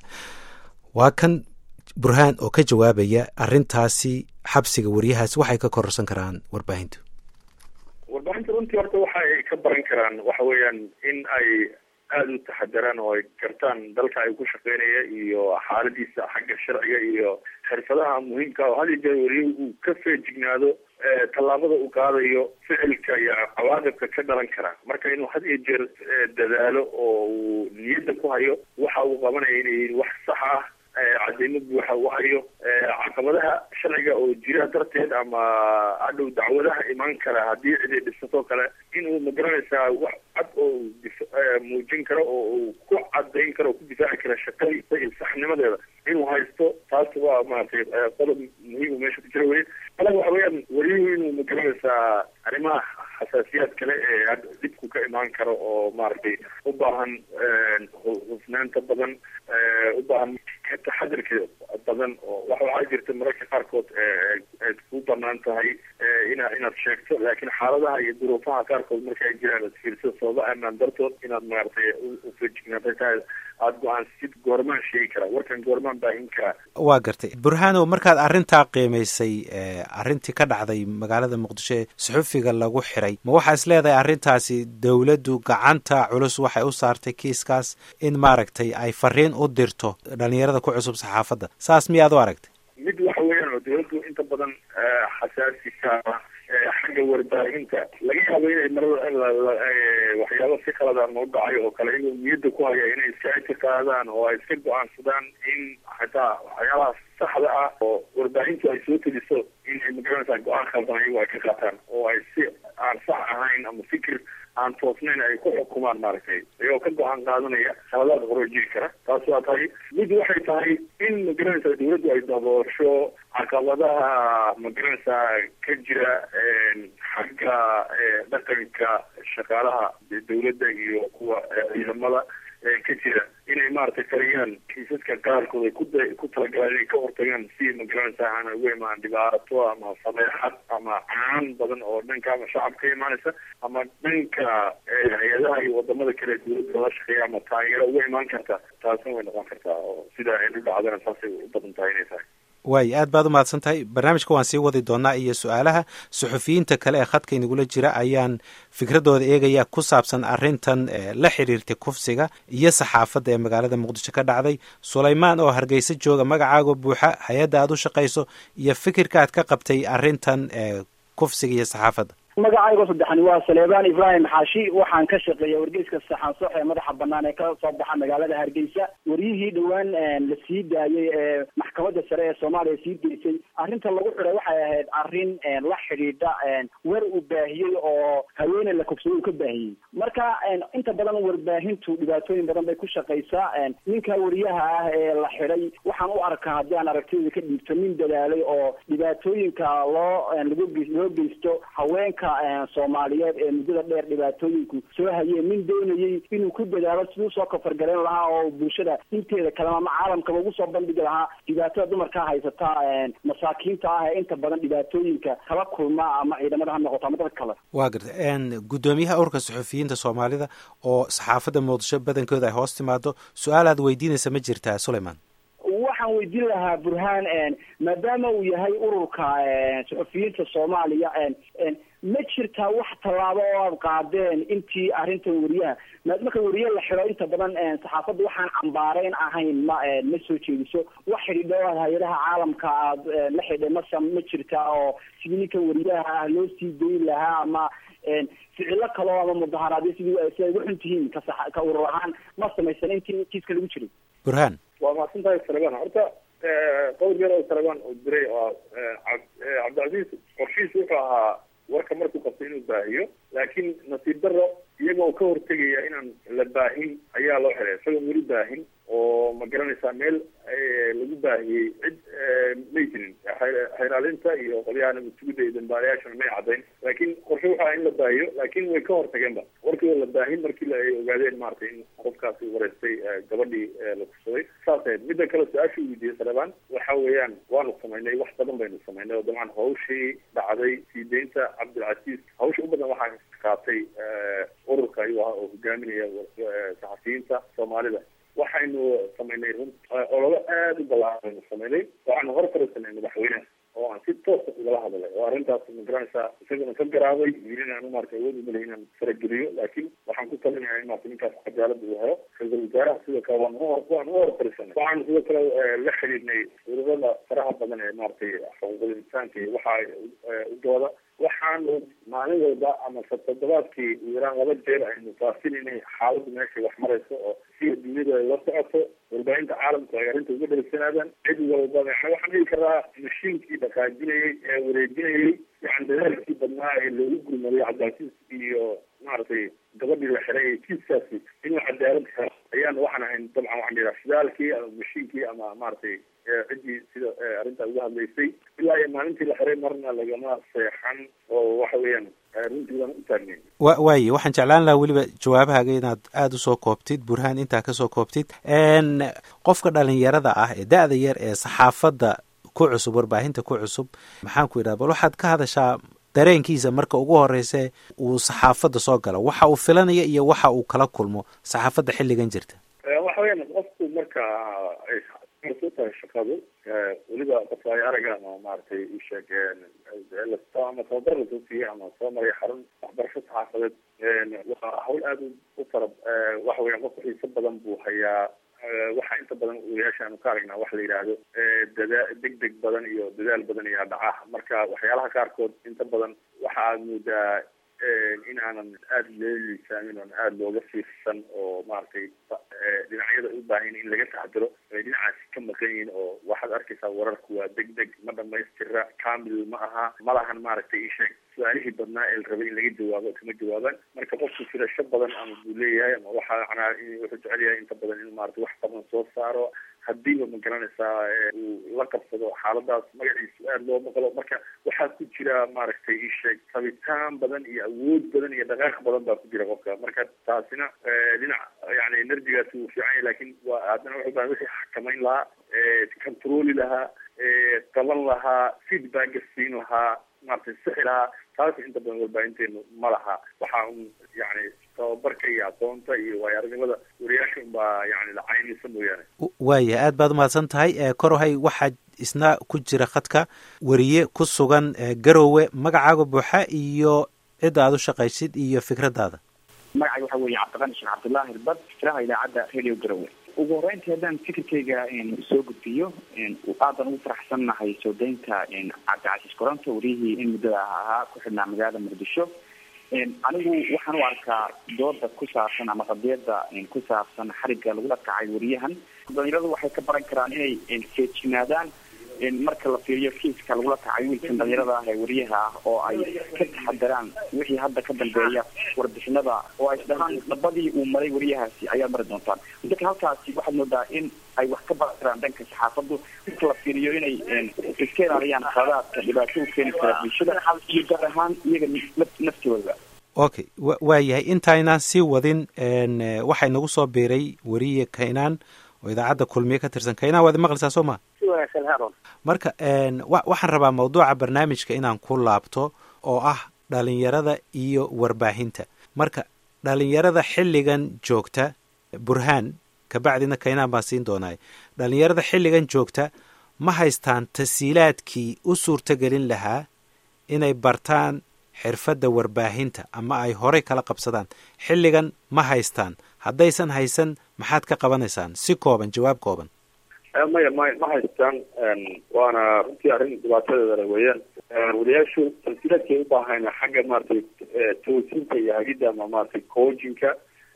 waa kan burhaan oo ka jawaabaya arrintaasi xabsiga wariyahaas waxay ka kororsan karaan warbaahintu warbaahinta runtii horta waxa ay ka baran karaan waxa weeyaan in ay aada u taxadaraan oo ay gartaan dalka ay ku shaqeynaya iyo xaaladiisa xagga sharciga iyo xirfadaha muhiimka oo had iyo jeer weriye uu ka feejignaado tallaabada uu qaadayo ficilka iyo cawaaqibka ka dhalan kara marka inuu had iyo jeer dadaalo oo uu niyadda ku hayo waxa uu qabanaya inay yihiin wax sax ah cadeymo buuxa u hayo caqabadaha sharciga oo jira darteed ama hadhow dacwadaha imaan kara haddii ciday dhisatoo kale inuu magaranaysaa wax cad oo muujin karo oo uu ku cadayn karo oo ku difaaci kara shaqadiisa iyo saxnimadeeda inuu haysto taas waa maratay qodob muhiima meesha ku jira wey kale waxa weeyaan wariyuhu inuu magaranaysaa arrimaha xasaasiyaad kale ee dhibku ka imaan karo oo maaragtay u baahan hufnaanta badan u baahan taxadirka badan oo waxa waxaa jirta mararka qaarkood eed ku banaan tahay ina inaad sheegto laakiin xaaladaha iyo duruufaha qaarkood marka ay jiraan ad fiirso sababa amaan dartood inaad maaragtay ufeejignaatay tahay aada go-aansid goormaan sheegi karaa warkan goormaan baahin karaa waa gartay burhano markaad arrintaa qiimaysay arrintii ka dhacday magaalada muqdisho ee suxufiga lagu xiray ma waxaa is leedahay arrintaasi dowladdu gacanta culus waxay u saartay kiiskaas in maaragtay ay fariin u dirto dhalinyarada ku cusub saxaafadda saas miyaad u aragtay mid waxa weeyaan oo dowladdu inta badan xasaasika xagga warbaahinta laga yaabo inay marada waxyaabo si qaladaan u dhacay oo kale inuu niyadda ku haya inay iska ictiqaadaan oo ay iska go-aansadaan in xataa waxyaabaha saxda ah oo warbaahintu ay soo teliso in ay magaranaysaa go-aan khaldan ayagu ay ka qaataan oo ay si aan sax ahayn ama fikir aan toosnayn ay ku xukumaan maaragtay iyagoo ka go-aan qaadanaya khaladaad horo jiri kara taas waa tahay mid waxay tahay in magaranaysaa dawladdu ay daboosho caqabadaha magaranaysaa ka jira xagga dhaqanka shaqaalaha dawladda iyo kuwa ciidamada ka jira inay maaragtay kariyaan kiisaska qaarkood ay ku ku talagalaan inay ka hortagaan si magaranaysaa aan ugu imaan dhibaato ama sameexad ama caan badan oo dhanka ama shacabka ka imaanaysa ama dhanka hay-adaha iyo wadamada kale dawladda la shaqeeya ama taageero uga imaan karta taasna way noqon kartaa oo sida ay u dhacdana saasay u badan tahay inay tahay waay aad baad u mahadsan tahay barnaamijka waan sii wadi doonaa iyo su-aalaha suxufiyiinta kale ee khadka inagula jira ayaan fikradooda eegaya ku saabsan arrintan la xiriirtay kufsiga iyo saxaafadda ee magaalada muqdisho ka dhacday sulaymaan oo hargeysa jooga magacaago buuxa hay-adda aad u shaqayso iyo fikirka aad ka qabtay arrintan kufsiga iyo saxaafadda magacaygo saddexani waa saleebaan ibraahim xaashi waxaan ka shaqeeya wargeyska saxaansox ee madaxa banaan ee ka soo baxa magaalada hargeysa waryihii dhowaan la sii daayey ee maxkamadda sare ee soomaaliya sii deysay arrinta lagu xiday waxay ahayd arrin la xidhiidha wer uu baahiyey oo haweeney la kufsaday uu ka baahiyey marka inta badan warbaahintu dhibaatooyin badan bay ku shaqaysaa ninka wariyaha ah ee la xidhay waxaan u arkaa haddii aan aragtiyada ka dhiibto nin dadaalay oo dhibaatooyinka loo lagu loo geysto haweenka soomaaliyeed ee muddada dheer dhibaatooyinku soo hayeen nin doonayey inuu ku dadaalo siduu soo kafargarayn lahaa oo bulshada inteeda kalema ama caalamkaba ugu soo bandhigi lahaa dhibaatada dumarkaa haysata masaakiinta ah ee inta badan dhibaatooyinka kala kulma ama ciidamada ha noqoto ama dad kale waa garta guddoomiyaha urka suxufiyiinta soomaalida oo saxaafadda muqdisho badankooda ay hoos timaado su-aal aad weydiinaysa ma jirtaa sulayman waxaan weydiin lahaa burhaan maadaama uu yahay ururka suxufiyiinta soomaaliya ma jirtaa wax tallaabo oo aad qaadeen intii arrintan wariyaha marka wariye la xido inta badan saxaafadda waxaan cambaarayn ahayn ma ma soo jeediso wax xidhiidho aad hay-adaha caalamka aad la xidhay masa ma jirtaa oo sidii ninka wariyaha ah loo sii dayn lahaa ama ficilo kaleo ama mudaharaadyo sidii si ay ugu xun tihiin ka sax ka urur ahaan ma samaysan intii kiiska lagu jiray burhaan waa mahadsan tahay salebaan horta qowl yar oo salebaan oo diray oo cabdicasiis qorshihiis wuxuu ahaa warka markuu qabto inuu baahiyo laakiin nasiib daro iyagoo ka hortegaya inaan la baahin ayaa loo xiray isagoon weli baahin oo ma garanaysaa meel lagu baahiyey cid may jirin xeyraalinta iyo qolyaha nabadsugidda iyo dambaalayaashana may caddayn laakiin qorshe waxaa in la baahiyo laakiin way ka hortageenba warkii oo la baahin markii ay ogaadeen maratay in qofkaasi wareystay gabadhii la kursaday saas ahayd midda kale su-aasha u weydiiyey saleebaan waxa weeyaan waanu samaynay wax badan baynu samaynay oo dabcan hawshii dhacday sii deynta cabdilcasiis hawsha u badan waxaa qaatay ururka ayuu ahaa oo hogaaminaya saxafiyiinta soomaalida waxaynu samaynay run ololo aada u balaaran baynu samaynay waxaanu hor fariisanay madaxweyneha oo aan si toosa ugala hadalay oo arrintaas ma garanaysaa isaguna ka garaabay wiilin aan maarata awood umalahay inaan farageliyo laakiin waxaan ku talinayaa in maarata ninkaas cadaalada uu helo ra-iisul wasaaraha sidoo kale waan u waan u hor fariisanay waxaanu sidoo kale la xidhiidhnay ururada faraha badan ee maaragtay xuquuqul insaanka iyo waxa u dooda waxaanu maalin walba ama toddobaadkii yaraan laba jeer aynu faafinanay xaaladdu meeshay wax marayso oo si adduunyadu ay la socoto warbaahinta caalamku ay arrinta uga dhaleysanaadaan cid walba yani waxaan dhihi karaa mashiinkii dhaqaajinayay ee wareejinayay yani dadaalkii badnaa ee loogu gurmaday cabdilcasiis iyo maaragtay gabadhii la xiray ee kiiskaasi inuu cadaalad helo ayaan waxaan ahayn dabcan waxaan dhihaa shidaalkii ama mashiinkii ama maaragtay ciddii sida arrintaa uga hadlaysay ilaa iyo maalintii la xiray marna lagama seexan oo waxa weeyaan runtii waan u taagnayn wa waaye waxaan jeclaan lahaa weliba jawaabahaaga inaad aada usoo koobtid burhaan intaa kasoo koobtid qofka dhalinyarada ah ee da-da yar ee saxaafadda ku cusub warbaahinta ku cusub maxaan ku yidhaha bal waxaad ka hadashaa dareenkiisa marka ugu horeyse uu saxaafadda soo galo waxa uu filanaya iyo waxa uu kala kulmo saxaafadda xilligan jirta waxa weeyaan qofku marka ay u tahay shaqadu weliba qofka ay araga ama maaragtay isheeg ama tababar lasoo siiyey ama soo maray xarun waxbarasho saxaafadeed waa hawl aada u fara waxa weeyaan qofka xiiso badan buu hayaa waxa inta badan odayaasha aanu ka aragnaa waxa la yidhaahdo dada deg deg badan iyo dadaal badan ayaa dhaca marka waxyaalaha qaarkood inta badan waxa aad moodaa in aanan aada loo liisaamin oon aada looga fiirsan oo maaragtay dhinacyada u baahan in laga taxdiro ay dhinacaasi ka maqan yihiin oo waxaad arkaysaa wararku waa deg deg ma dhamaystira kamil ma aha malahan maaragtay isheeg su-aalihii badnaa ee la rabay in laga jawaabo kama jawaabaan marka qofku firasho badan ama buu leeyahay ama waxa macnaa wuxuu jecel yahay inta badan in maarata wax badan soo saaro hadiiba ma garanaysaa uu la qabsado xaaladaas magaciisu aada loo maqlo marka waxaa ku jira maaragtay isheeg rabitaan badan iyo awood badan iyo dhaqaaq badan baa ku jira qofka marka taasina dhinac yani enerjigaasi wuu fiican yahay lakin waa haddana wuxuu baa wixii xakamayn lahaa controli lahaa qaban lahaa feedbacka siin lahaa maaragtay sixi lahaa taas inta badan warbaahinteenu ma laha waxa un yani tababarka iyo aqoonta iyo waayo aragnimada wariyaasha unbaa yani lacaynaysa mooyaane waaya aad baad umahadsan tahay korohay waxaa isna ku jira khadka wariye ku sugan garowe magacaaga buuxa iyo cidda aad u shaqaysid iyo fikraddaada magacay waxa weeye cabdiqani sheekh cabdullaahi irbad fikraha idaacadda radio garowe ugu horeyntii haddaan fikirkayga soo gudbiyo aadan ugu faraxsannahay soo deynta cabdicasiis koronto wariyihii in muddada ahaa ku xidhnaa magaalada muqdisho anigu waxaan u arkaa dooda ku saabsan ama qadiyada ku saabsan xarigga lagula kacay wariyahan dhalinyaradu waxay ka baran karaan inay feejignaadaan marka la fiiriyo kiiska lagula kacay wiilkan dhalinyarada ah ee wariyaha ah oo ay ka taxadaraan wixii hadda ka dambeeya warbixinada oo ay isdhahaan dhabadii uu maray wariyahaasi ayaad mari doontaan dadka halkaasi waxaad moodaa in ay wax ka baran karaan dhanka saxaafadu marka la fiiriyo inay iska ilaaliyaan khadaadka dhibaato u keeni kara bulshada iyo gaar ahaan iyaga naftooda okay waa yahay intaynaan sii wadin waxaa inagu soo biiray weriye kaynaan oo idaacadda kulmiye ka tirsan kaynaan waad maqlaysaa soo ma marka waxaan rabaa mawduuca barnaamijka inaan ku laabto oo ah dhalinyarada iyo warbaahinta marka dhalinyarada xilligan joogta burhaan kabacdina kaynaan baan siin doonay dhalinyarada xilligan joogta ma haystaan tasiilaadkii u suurtogelin lahaa inay bartaan xirfadda warbaahinta ama ay horey kala qabsadaan xilligan ma haystaan haddaysan haysan maxaad ka qabanaysaan si kooban jawaab kooban maya ma ma haystaan waana runtii arrin dhibaatadeeda le weeyaan wariyaashu tansiilaadkay u baahayna xagga maratay toosinta iyo hagidda ama maratay coachinka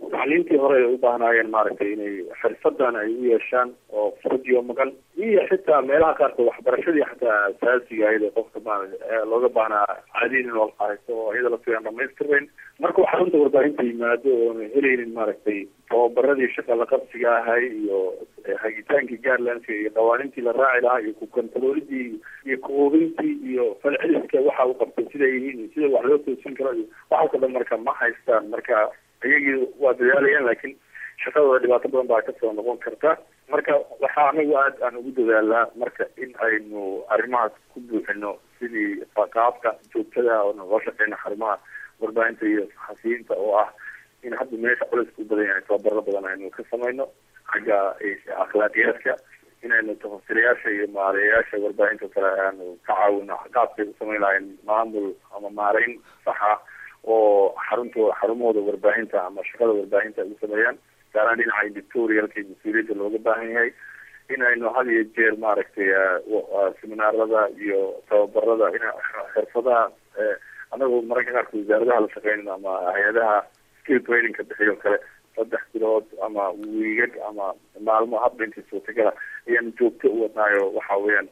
tacliintii hore ay u baahnaayeen maaragtay inay xirfadan ay u yeeshaan oo fudiyo maqan iyo xitaa meelaha qaarkood waxbarashadii xataa asaasiga ahayd ee qofka maarata looga baahnaa caadiin in wal haysto oo iyada laftigaan dhamaystirnayn marka waxaa runta warbaahinta yimaado oona helaynin maaragtay tababaradii shaqa la qabsiga ahay iyo hagitaankii gaarlandka iyo qawaanintii la raaci lahaa iyo kukantaroolidii iyo kuhubintii iyo falceliska waxa u qabtay siday yihiin iyo sida wax loo toosin karo iyo waxaas oo dhan marka ma haystaan marka iyagii waa dadaalayaan laakiin shaqadooda dhibaato badan baa kasoo noqon karta marka waxaa anagu aad aan ugu dadaalnaa marka in aynu arrimahaas ku buuxino sidii qaabka joogtada oo nagoo shaqeyna xarumaha warbaahinta iyo saxafiyiinta oo ah in hadda meesha culayska u badan yahay tababaro badan aynu ka samayno xagga akhlaaqiyaadka inaynu tafasirayaasha iyo maareeyayaasha warbaahinta kale aanu ka caawino qaabkay u samayn lahayn maamul ama maareyn saxa oo xarunto xarumahooda warbaahinta ama shaqada warbaahinta ay u sameeyaan gaaraan dhinaca editorialka iyo mas-uuliyadda looga baahan yahay in aynu had iyo jeer maaragtay seminaarada iyo tababarada in xirfadaha anagoo mararka qaarkood wasaaradaha la shaqeynayno ama hay-adaha skill trainingka bixiyo kale saddex bilood ama wiigag ama maalmo hadba intii suurtagala ayaan joogto u wadnaayo waxa weeyaan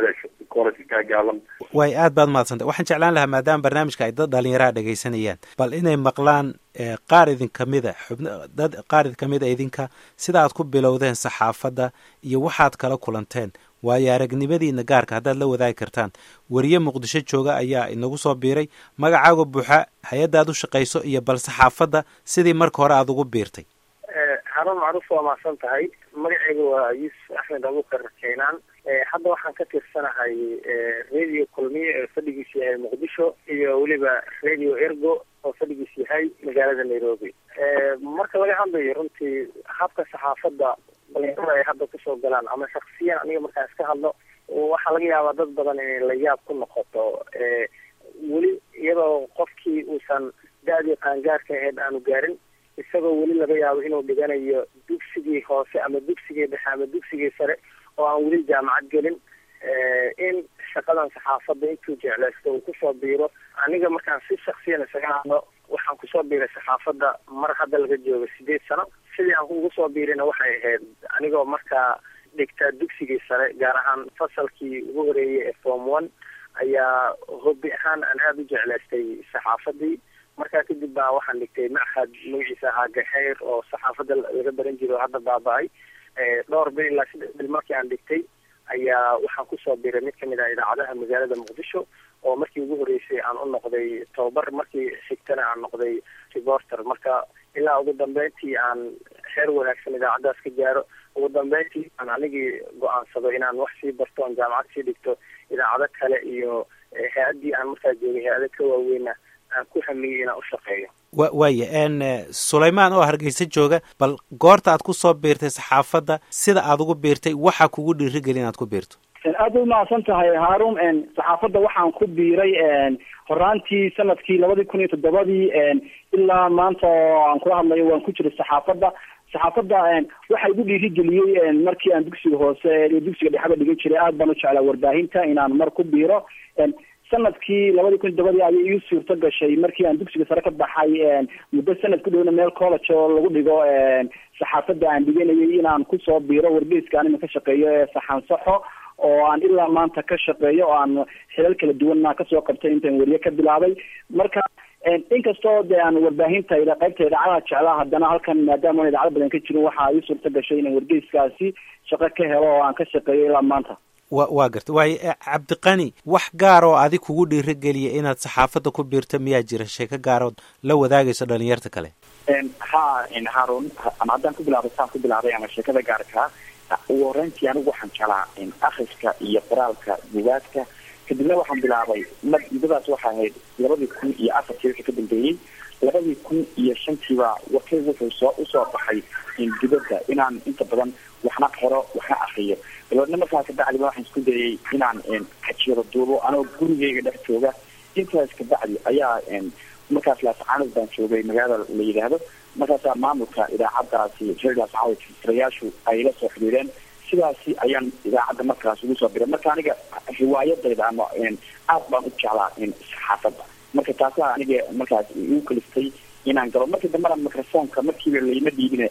way aad baad mahadsantay waxaan jeclaan lahaa maadaama barnaamijka ay dad dhalinyaraha dhegaysanayaan bal inay maqlaan qaar idin kamida xubn dad qaar idin kamida idinka sida aad ku bilowdeen saxaafadda iyo waxaad kala kulanteen waayo aragnimadiina gaarka haddaad la wadaagi kartaan weriye muqdisho jooga ayaa inagu soo biiray magacaaga buuxa hay-adda aad u shaqayso iyo bal saxaafadda sidii marka hore aada ugu biirtay haruun macruuf waa mahadsan tahay magacayga waa yuusuf axmed abukar keenaan hadda waxaan ka tirsanahay radio kulmiye ee fadhigiisu yahay muqdisho iyo weliba radio ergo oo fadhigiisu yahay magaalada nairobi marka laga hadlayo runtii habka saxaafadda dhalinyarada ay hadda kusoo galaan ama shaksiyan aniga markaan iska hadlo waxaa laga yaabaa dad badan inay la yaab ku noqoto weli iyadoo qofkii uusan da-dii qaangaarka ahayd aanu gaarin isagoo weli laga yaabo inuu dhiganayo dugsigii hoose ama dugsigii dhexe ama dugsigii sare oo aan weli jaamacad gelin in shaqadan saxaafadda intuu jeclaysto uu kusoo biiro aniga markaan si shaksiyan isaga hadlo waxaan kusoo biiray saxaafadda mar hadda laga joogo sideed sano sidii aan ugu soo biirina waxay ahayd anigoo markaa dhigtaa dugsigii sare gaar ahaan fasalkii ugu horeeyay ee form one ayaa hobi ahaan aan aada u jeclaystay saxaafadii markaa kadib baa waxaan dhigtay machad magaciisa ahaa gaxeyr oo saxaafadda laga baran jiro oo hadda baaba-ay dhowr bil ilaa saddex bil markii aan dhigtay ayaa waxaan kusoo biray mid kamid ah idaacadaha magaalada muqdisho oo markii ugu horeysay aan u noqday tababar markii xigtana aan noqday reporter marka ilaa ugu dambeyntii aan heer wanaagsan idaacaddaas ka gaaro ugu dambeyntii aan anigii go-aansado inaan wax sii barto oon jaamacad sii dhigto idaacado kale iyo hay-addii aan markaa joogay hay-ado ka waaweyna aan ku hamiyey inaan u shaqeeyo wa waaya n sulaymaan oo hargeysa jooga bal goorta aad kusoo biirtay saxaafadda sida aad ugu biirtay waxaa kugu dhiirigeli inaad ku biirto aad bay umahadsan tahay haarun saxaafadda waxaan ku biiray horaantii sanadkii labadii kun iyo toddobadii ilaa maanta oo aan kula hadlayo waan ku jiray saxaafadda saxaafadda waxa igu dhiirigeliyey markii aan dugsiga hoose iyo dugsiga dhexaba dhigan jiray aad baan u jeclaa warbaahinta inaan mar ku biiro sanadkii labadii kun todobadii ayay ii suurto gashay markii aan dugsiga sare ka baxay muddo sanad ku dhowna meel college oo lagu dhigo saxaafadda aan dhiganayay inaan kusoo biiro wargeyska anima ka shaqeeyo ee saxansaxo oo aan ilaa maanta ka shaqeeyo oo aan xilal kala duwanna kasoo qabtay intaan weriye ka bilaabay marka inkastoo dee aan warbaahinta qaybta idaacadaha jeclaa haddana halkan maadaama aan idaacado badan ka jirin waxaa ii suurto gashay inaan wargeyskaasi shaqo ka helo oo aan ka shaqeeyo ilaa maanta wa waa garta waayo cabdiqani wax gaar oo adig kugu dhiirigeliya inaad saxaafadda ku biirto miyaa jira sheeko gaarood la wadaagayso dhalinyarta kale ha haarun ama haddaan ku bilaabay saan ku bilaabay ama sheekada gaarkaa ugu horeyntii anigu waxaan jeclaa akriska iyo qoraalka bugaagta kadibna waxaan bilaabay muddadaas waxaa ahayd labadii kun iyo afartii wixii ka dambeeyey labadii kun iyo shantiiba warkay wuxuu soo usoo baxay dibadda inaan inta badan waxna qoro waxna akriyo dabeedna markaa kabacdiba waxaan isku dayay inaan kajiro duubo anoo gurigeyga dhex jooga intaas kabacdi ayaa markaas laascaanood baan joogay magaalada la yidhaahdo markaasaa maamulka idaacaddaasi reerlaascaanood tirayaashu ay la soo xiriireen sidaasi ayaan idaacadda markaas ugu soo biray marka aniga riwaayadayda ama aad baan u jeclaa saxaafadda marka taasaa aniga markaas igu kaliftay inaan galo markii dambena microfonka markiiba layma dhiibine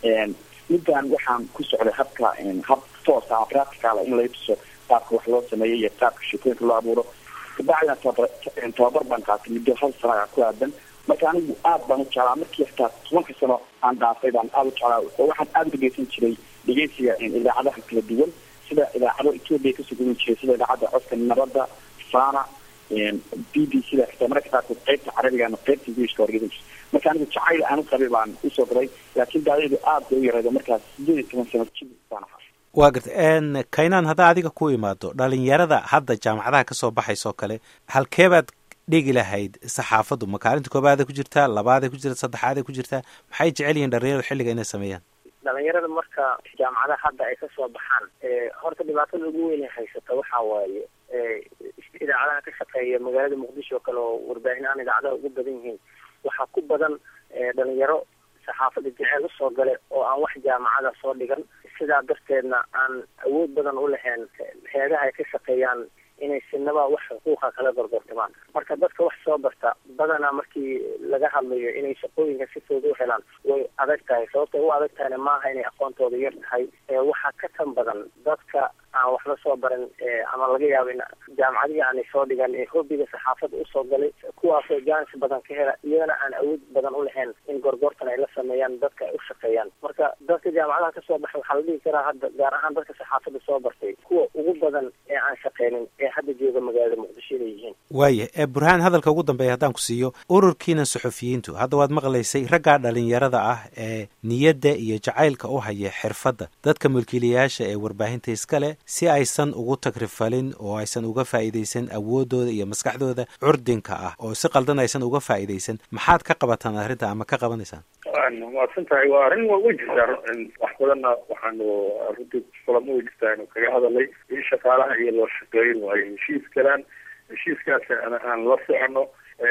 middan waxaan ku socday habka hab toosa ama practicala in lay tuso qaabka wax loo sameeyo iyo qaabka sheekooyinka loo abuuro kabacdina tababar tababar baan qaatay muddo hal sana ku aadan marka anigu aad baan u jeclaa markii xitaa tobanka sano aan dhaafay baan aada u jeclaa oo waxaan aada u dhegeysan jiray dhegeysiga idaacadaha kala duwan sida idaacado etoobiya kasoo gudin jiray sida idaacadda codka nabadda fana b b c da xitaa mararka qaarkood qeybta carabiga ama qeybta englishka horgedan jirta marka anigu jacayl aan u qabay baan usoo galay laakiin daadaydu aad bay u yaraydo markaas sideed iyo toban sano jib baan ahaa waa garta kaynaan haddaa adiga ku imaado dhalinyarada hadda jaamacadaha kasoo baxaysoo kale halkeebaad dhigi lahayd saxaafaddu makaalinta koobaada ku jirtaa labaaday ku jirta saddexaaday ku jirtaa maxay jecel yihiin dhalinyaradu xilliga inay sameeyaan dhalinyarada marka jaamacadaha hadda ay kasoo baxaan horta dhibaatada ugu weyn ay haysata waxaa waaye idaacadaha ka shaqeeya magaalada muqdisho oo kale oo warbaahin aan idaacadaha ugu badan yihiin waxaa ku badan dhalinyaro saxaafada jeceel usoo gale oo aan wax jaamacada soo dhigan sidaa darteedna aan awood badan u lahayn heedaha ay ka shaqeeyaan inay sinaba wax xuquuqa kala gorgortamaan marka dadka wax soo barta badanaa markii laga hadlayo inay shaqooyinka si fudud u helaan way adag tahay sababtay u adag tahayna maaha inay aqoontooda yar tahay waxaa ka tan badan dadka aan waxba soo baran ama laga yaabo in jaamacadihii aanay soo dhigan ee hobiga saxaafadda usoo galay kuwaasoo jaanis badan ka hela iyagana aan awood badan u lahayn in gorgortan ay la sameeyaan dadka ay u shaqeeyaan marka dadka jaamacadaha kasoo baxa waxaa la dhihi karaa hadda gaar ahaan dadka saxaafadda soo bartay kuwa ugu badan ee aan shaqeynin ee hadda jooga magaalada muqdisho inay yihiin waaya ee burhaan hadalka ugu dambeeya haddaan ku siiyo ururkiina suxufiyiintu hadda waad maqlaysay raggaa dhalinyarada ah ee niyadda iyo jacaylka u haya xirfadda dadka mulkiilayaasha ee warbaahinta iskale si aysan ugu tagrifalin oo aysan uga faa'iidaysan awoodooda iyo maskaxdooda curdinka ah oo si qaldan aysan uga faa'iidaysan maxaad ka qabataan arrinta ama ka qabanaysaan mahadsan tahay waa arrin wa way jirtaa wax badanna waxaanu runtii kulamo way jirtaa inu kaga hadalay in shaqaalaha iyo loo shaqeeyin waayo heshiis galaan heshiiskaas aan la socono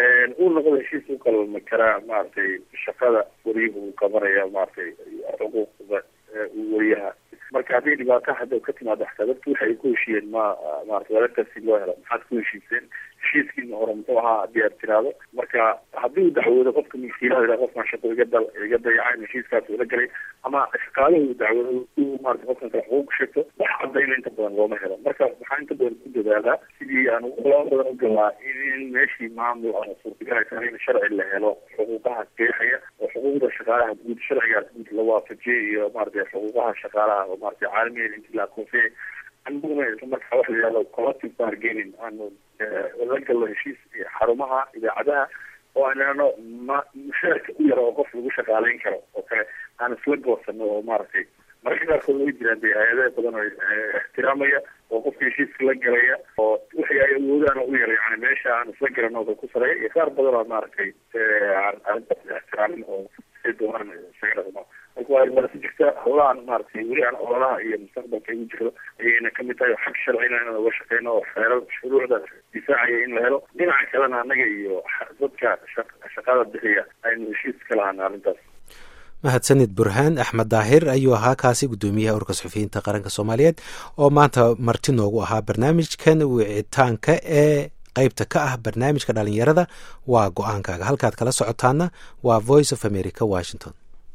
uu noqdo heshiis u qalma karaa maaragtay shaqada wariyuhu uu qabanaya maaragtay xuquuqda wariyaha marka haddii dhibaato hadda ka timaado xataa dadku waxay ku heshiiyeen ma maarata wareerkaasi loo helo maxaad ku heshiiseen heshiiskiina hore muxuu ahaa haddii aad tiraado marka haddii uu dacwoodo qofka milkiilaha yidhaha qofkan shaqo iga dal iga dayacayn heshiiskaas ula galay ama shaqaaluhu uu dacwoodo uu maarata qofkan kale xuquuq sheegto wax cadayna inta badan looma helo marka waxaa inta badan ku dadaalaa sidii aan loo badan u galaa in meeshii maamul ama suurtagalay in sharci la helo xuquuqaha qeexaya oo xuquuqda shaqaalaha guud sharcigaas guud la waafajiyay iyo maarata xuquuqaha shaqaalaha oo maarata caalamiyan inti la akoonsiyay aniguna isla markaa waxa la yihahdo collective bargaining aanu la galno heshiis xarumaha idaacadaha oo aanano ma mushaarka u yara oo qof lagu shaqaaleyn karo oo kale aan isla goosano oo maaragtay mararka qaarkood way jiraan dee hay-adaha badan oo ixtiraamaya oo qofka heshiiska la galaya oo wixii ay awoodaan u yara yani meesha aan isla garano oo ku sareeya iyo qaar badan oo maaragtay arrintaas ixtiraamin oo say doonaan isaga dhaqmo marka waa marasi jirta howlahan maaragtay weli aan ololaha iyo mustaqbalka igu jiro ayayna kamid tahay xag sharcina inaan uga shaqeyno oo xeerar shuruucda difaacaya in la helo dhinaca kalena annaga iyo dadka shaqada bixiya aynu heshiis ka lahaana arrintaas mahadsanid burhaan axmed daahir ayuu ahaa kaasi guddoomiyaha ururka suxufiyiinta qaranka soomaaliyeed oo maanta marti noogu ahaa barnaamijkan wicitaanka ee qaybta ka ah barnaamijka dhalinyarada waa go-aankaaga halkaad kala socotaana waa voice of america washington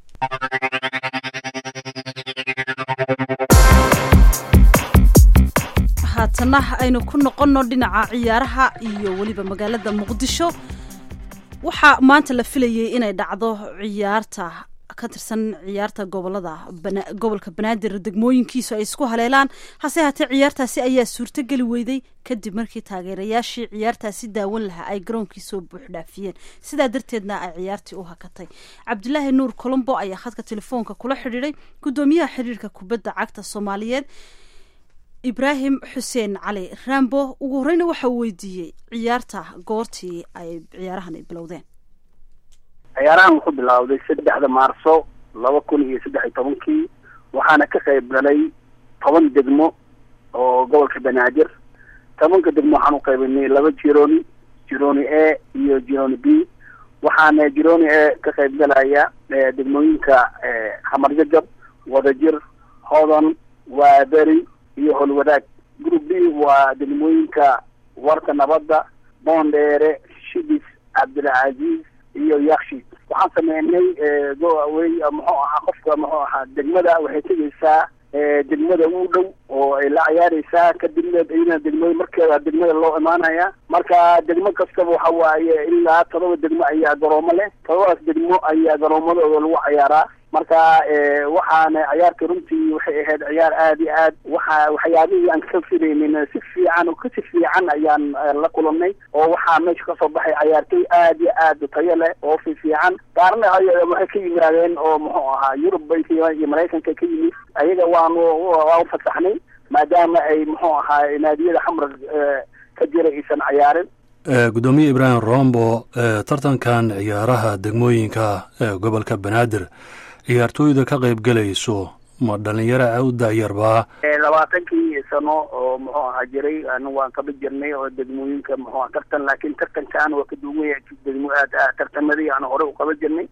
haatana aynu ku noqonno dhinaca ciyaaraha iyo weliba magaalada muqdisho waxaa maanta la filayay inay dhacdo ciyaarta ka tirsan ciyaarta gobolada gobolka banaadir degmooyinkiisu ay isku haleelaan hase haatee ciyaartaasi ayaa suurtogeli weyday kadib markii taageerayaashii ciyaartaasi daawan lahaa ay garoonkii soo buuxdhaafiyeen sidaa darteedna ay ciyaartii u hakatay cabdulaahi nuur colombo ayaa khadka telefoonka kula xidhiiday guddoomiyaha xiriirka kubadda cagta soomaaliyeed ibraahim xuseen cali rambo ugu horeyna waxa uu weydiiyey ciyaarta goortii ay ciyaarahan ay bilowdeen ciyaarahan wuxuu bilowday saddexda maarso laba kun iyo saddex iyo tobankii waxaana ka qayb galay toban degmo oo gobolka banaadir tobanka degmo waxaan u qaybinay laba jironi jironi a iyo jironi b waxaana jironi a ka qayb galaya degmooyinka hamarjajab wadajir hodan waaberi iyo holwadaag group b waa degmooyinka warka nabadda boondheere shibis cabdilcaziiz iyo yakshi waxaan sameynay goawey muxuu ahaa qofka muxuu ahaa degmada waxay tegeysaa degmada u dhow oo ay la ciyaareysaa kadibna iyadana degmada markeeda degmada loo imaanaya marka degmo kastaba waxa waaye ilaa todoba degmo ayaa garoomo leh todobadaas degmo ayaa garoomadooda lagu ciyaaraa marka waxaana ciyaarta runtii waxay ahayd ciyaar aad iyo aad waxa waxyaabihii aan ka filaynin si fiican oo kasi fiican ayaan la kulanay oo waxaa meesha kasoo baxay ciyaartoy aad iyo aad tayo leh oo fi fiican qaarna waxay ka yimaadeen oo muxuu ahaa yurub bay ka yimaadeen iyo maraykanka ka yimid ayaga waanu waa u fasaxnay maadaama ay muxuu ahaa naadiyada xamar ka jira aysan ciyaarin gudoomiye ibraahim rombo tartankan ciyaaraha degmooyinka gobolka banaadir ciyaartooyda ka qayb gelayso ma dhalinyaro u daayarbaa labaatankii sano oo muxuu ahaa jiray anu waan kaba jirnay oo degmooyinka muxuu aha tartan laakiin tartankan waa ka duwanya degmo aad tartamadii aan hore u qaba jirnay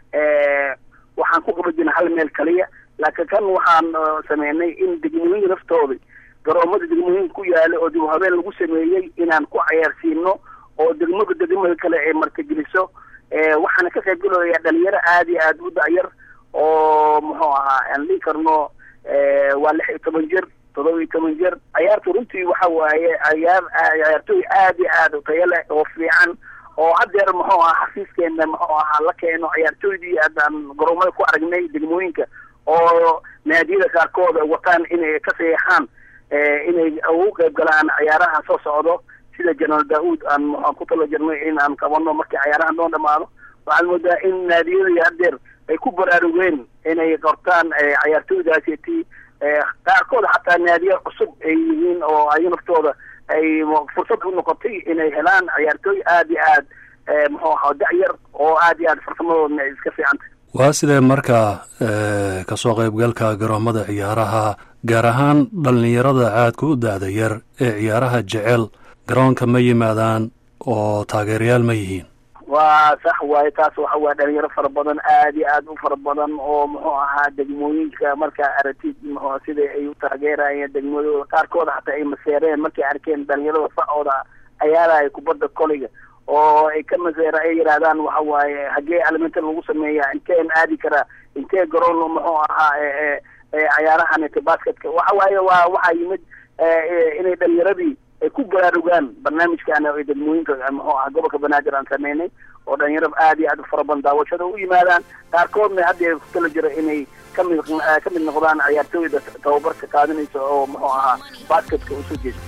waxaan ku qaba jirnay hal meel kaliya laakiin kan waxaan sameynay in degmooyinka naftooda garoomada degmooyinka ku yaala oo dib habeen lagu sameeyey inaan ku cayaarsiino oo degmada degmada kale ay martigeliso waxaana ka qayb gelaya dhalinyaro aad iyo aad u dayar oo muxuu ahaa aan dhihi karno waa lix iyo toban jir todoba iyo toban jir ciyaarta runtii waxa waaye ciyaar ciyaartooy aad iyo aad tayo leh oo fiican oo haddeer muxuu ahaa xafiiskeena muxuu ahaa la keeno ciyaartooydii haddaan garoomada ku aragnay degmooyinka oo naadiyada qaarkooda wataan inay ka sayeexaan inay ugu qayb galaan ciyaaraha soo socdo sida jenaraal daauud aan muxaan ku talo jirnay in aan qabano markii ciyaaraha noo dhamaado waxaad moodaa in naadiyadii haddeer ay ku baraarugeen inay qortaan ciyaartooydaasiti qaarkood xataa naadiya cusub ay yihiin oo ay naftooda ay fursad u noqotay inay helaan ciyaartooy aad iyo aad muxuu ahaa dacyar oo aad iyo aad farsamadooda ay iska fiicantay waa sidee markaa kasoo qaybgalka garoomada ciyaaraha gaar ahaan dhallinyarada caadka u da-da yar ee ciyaaraha jecel garoonka ma yimaadaan oo taageerayaal ma yihiin waa sax waaye taas waxa waye dhalinyaro fara badan aad iyo aad u fara badan oo muxuu ahaa degmooyinka markaa aragtid mxu sida ay u taageerayeen degmadooda qaarkooda xataa ay maseereen markay arkeen dhalinyarada facooda ciyaaraya kubadda koliga oo ay ka maseera ay yidhahdaan waxa waaye hagee alimentar lagu sameeya inteen aadi karaa intee garoon muxuu ahaa ciyaarahan basketka waxa waaye waa waxaa yimid inay dhalinyaradii ay ku baraarugaan barnaamijkan ay degmooyinka muxuu aha gobolka banaadir aan sameynay oo dhalinyaro aad iyo aad u fara badan daawashada u yimaadaan qaarkoodna hadda ku tala jiro inay kamid ka mid noqdaan ciyaartooyda tababarka qaadinaysa oo muxuu ahaa basketka usoo jeesta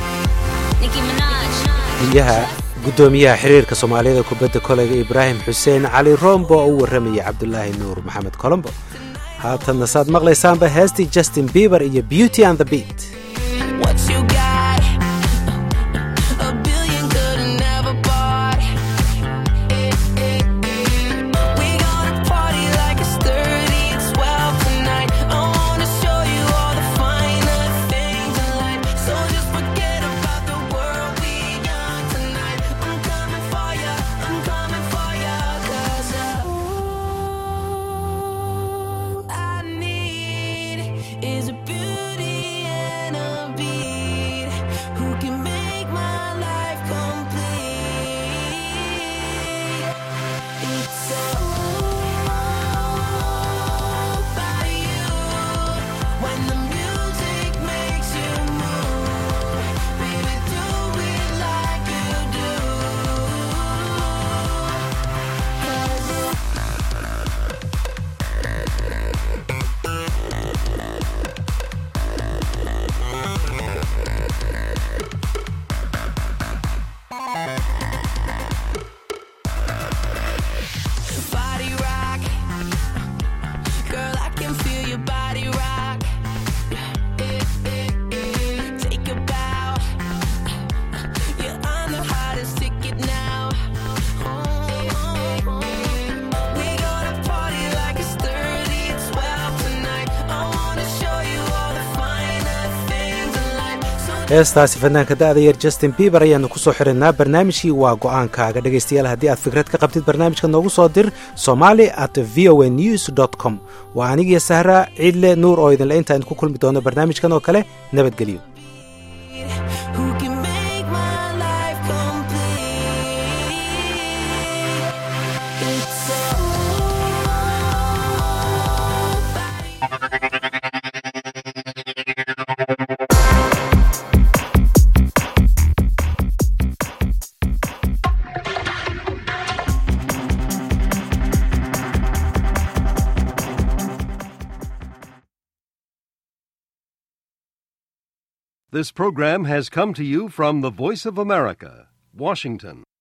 gudyaha guddoomiyaha xiriirka soomaaliyada kubadda koleyga ibraahim xuseen cali rombo oo u warramaya cabdulaahi nuur maxamed colombo haatanna saad maqlaysaanba heestii justin bieber iyo beauty and the beat is a beauty and a beat who can make my life complete. It's all about you when the music makes you move. Baby, do it like you do. 'Cause body rock. Girl, I can feel your body rock. Take a bow. You're on the hottest ticket now. We gonna party like it's 30, 12 tonight. I wanna show you all the finer things in life. So heestaasi fanaanka da-da yar justin bieber ayaanu kusoo xirinnaa barnaamijkii waa go-aankaaga dhegaystayaal haddii aad fikrad ka qabtid barnaamijka noogu soo dir somali at v o a news dt com waa anigiyo sahra ciidle nuur oo idinle intaan ku kulmi doono barnaamijkan oo kale nabadgelyo who can make my life complete. It's all This program has come to you from the Voice of America, Washington.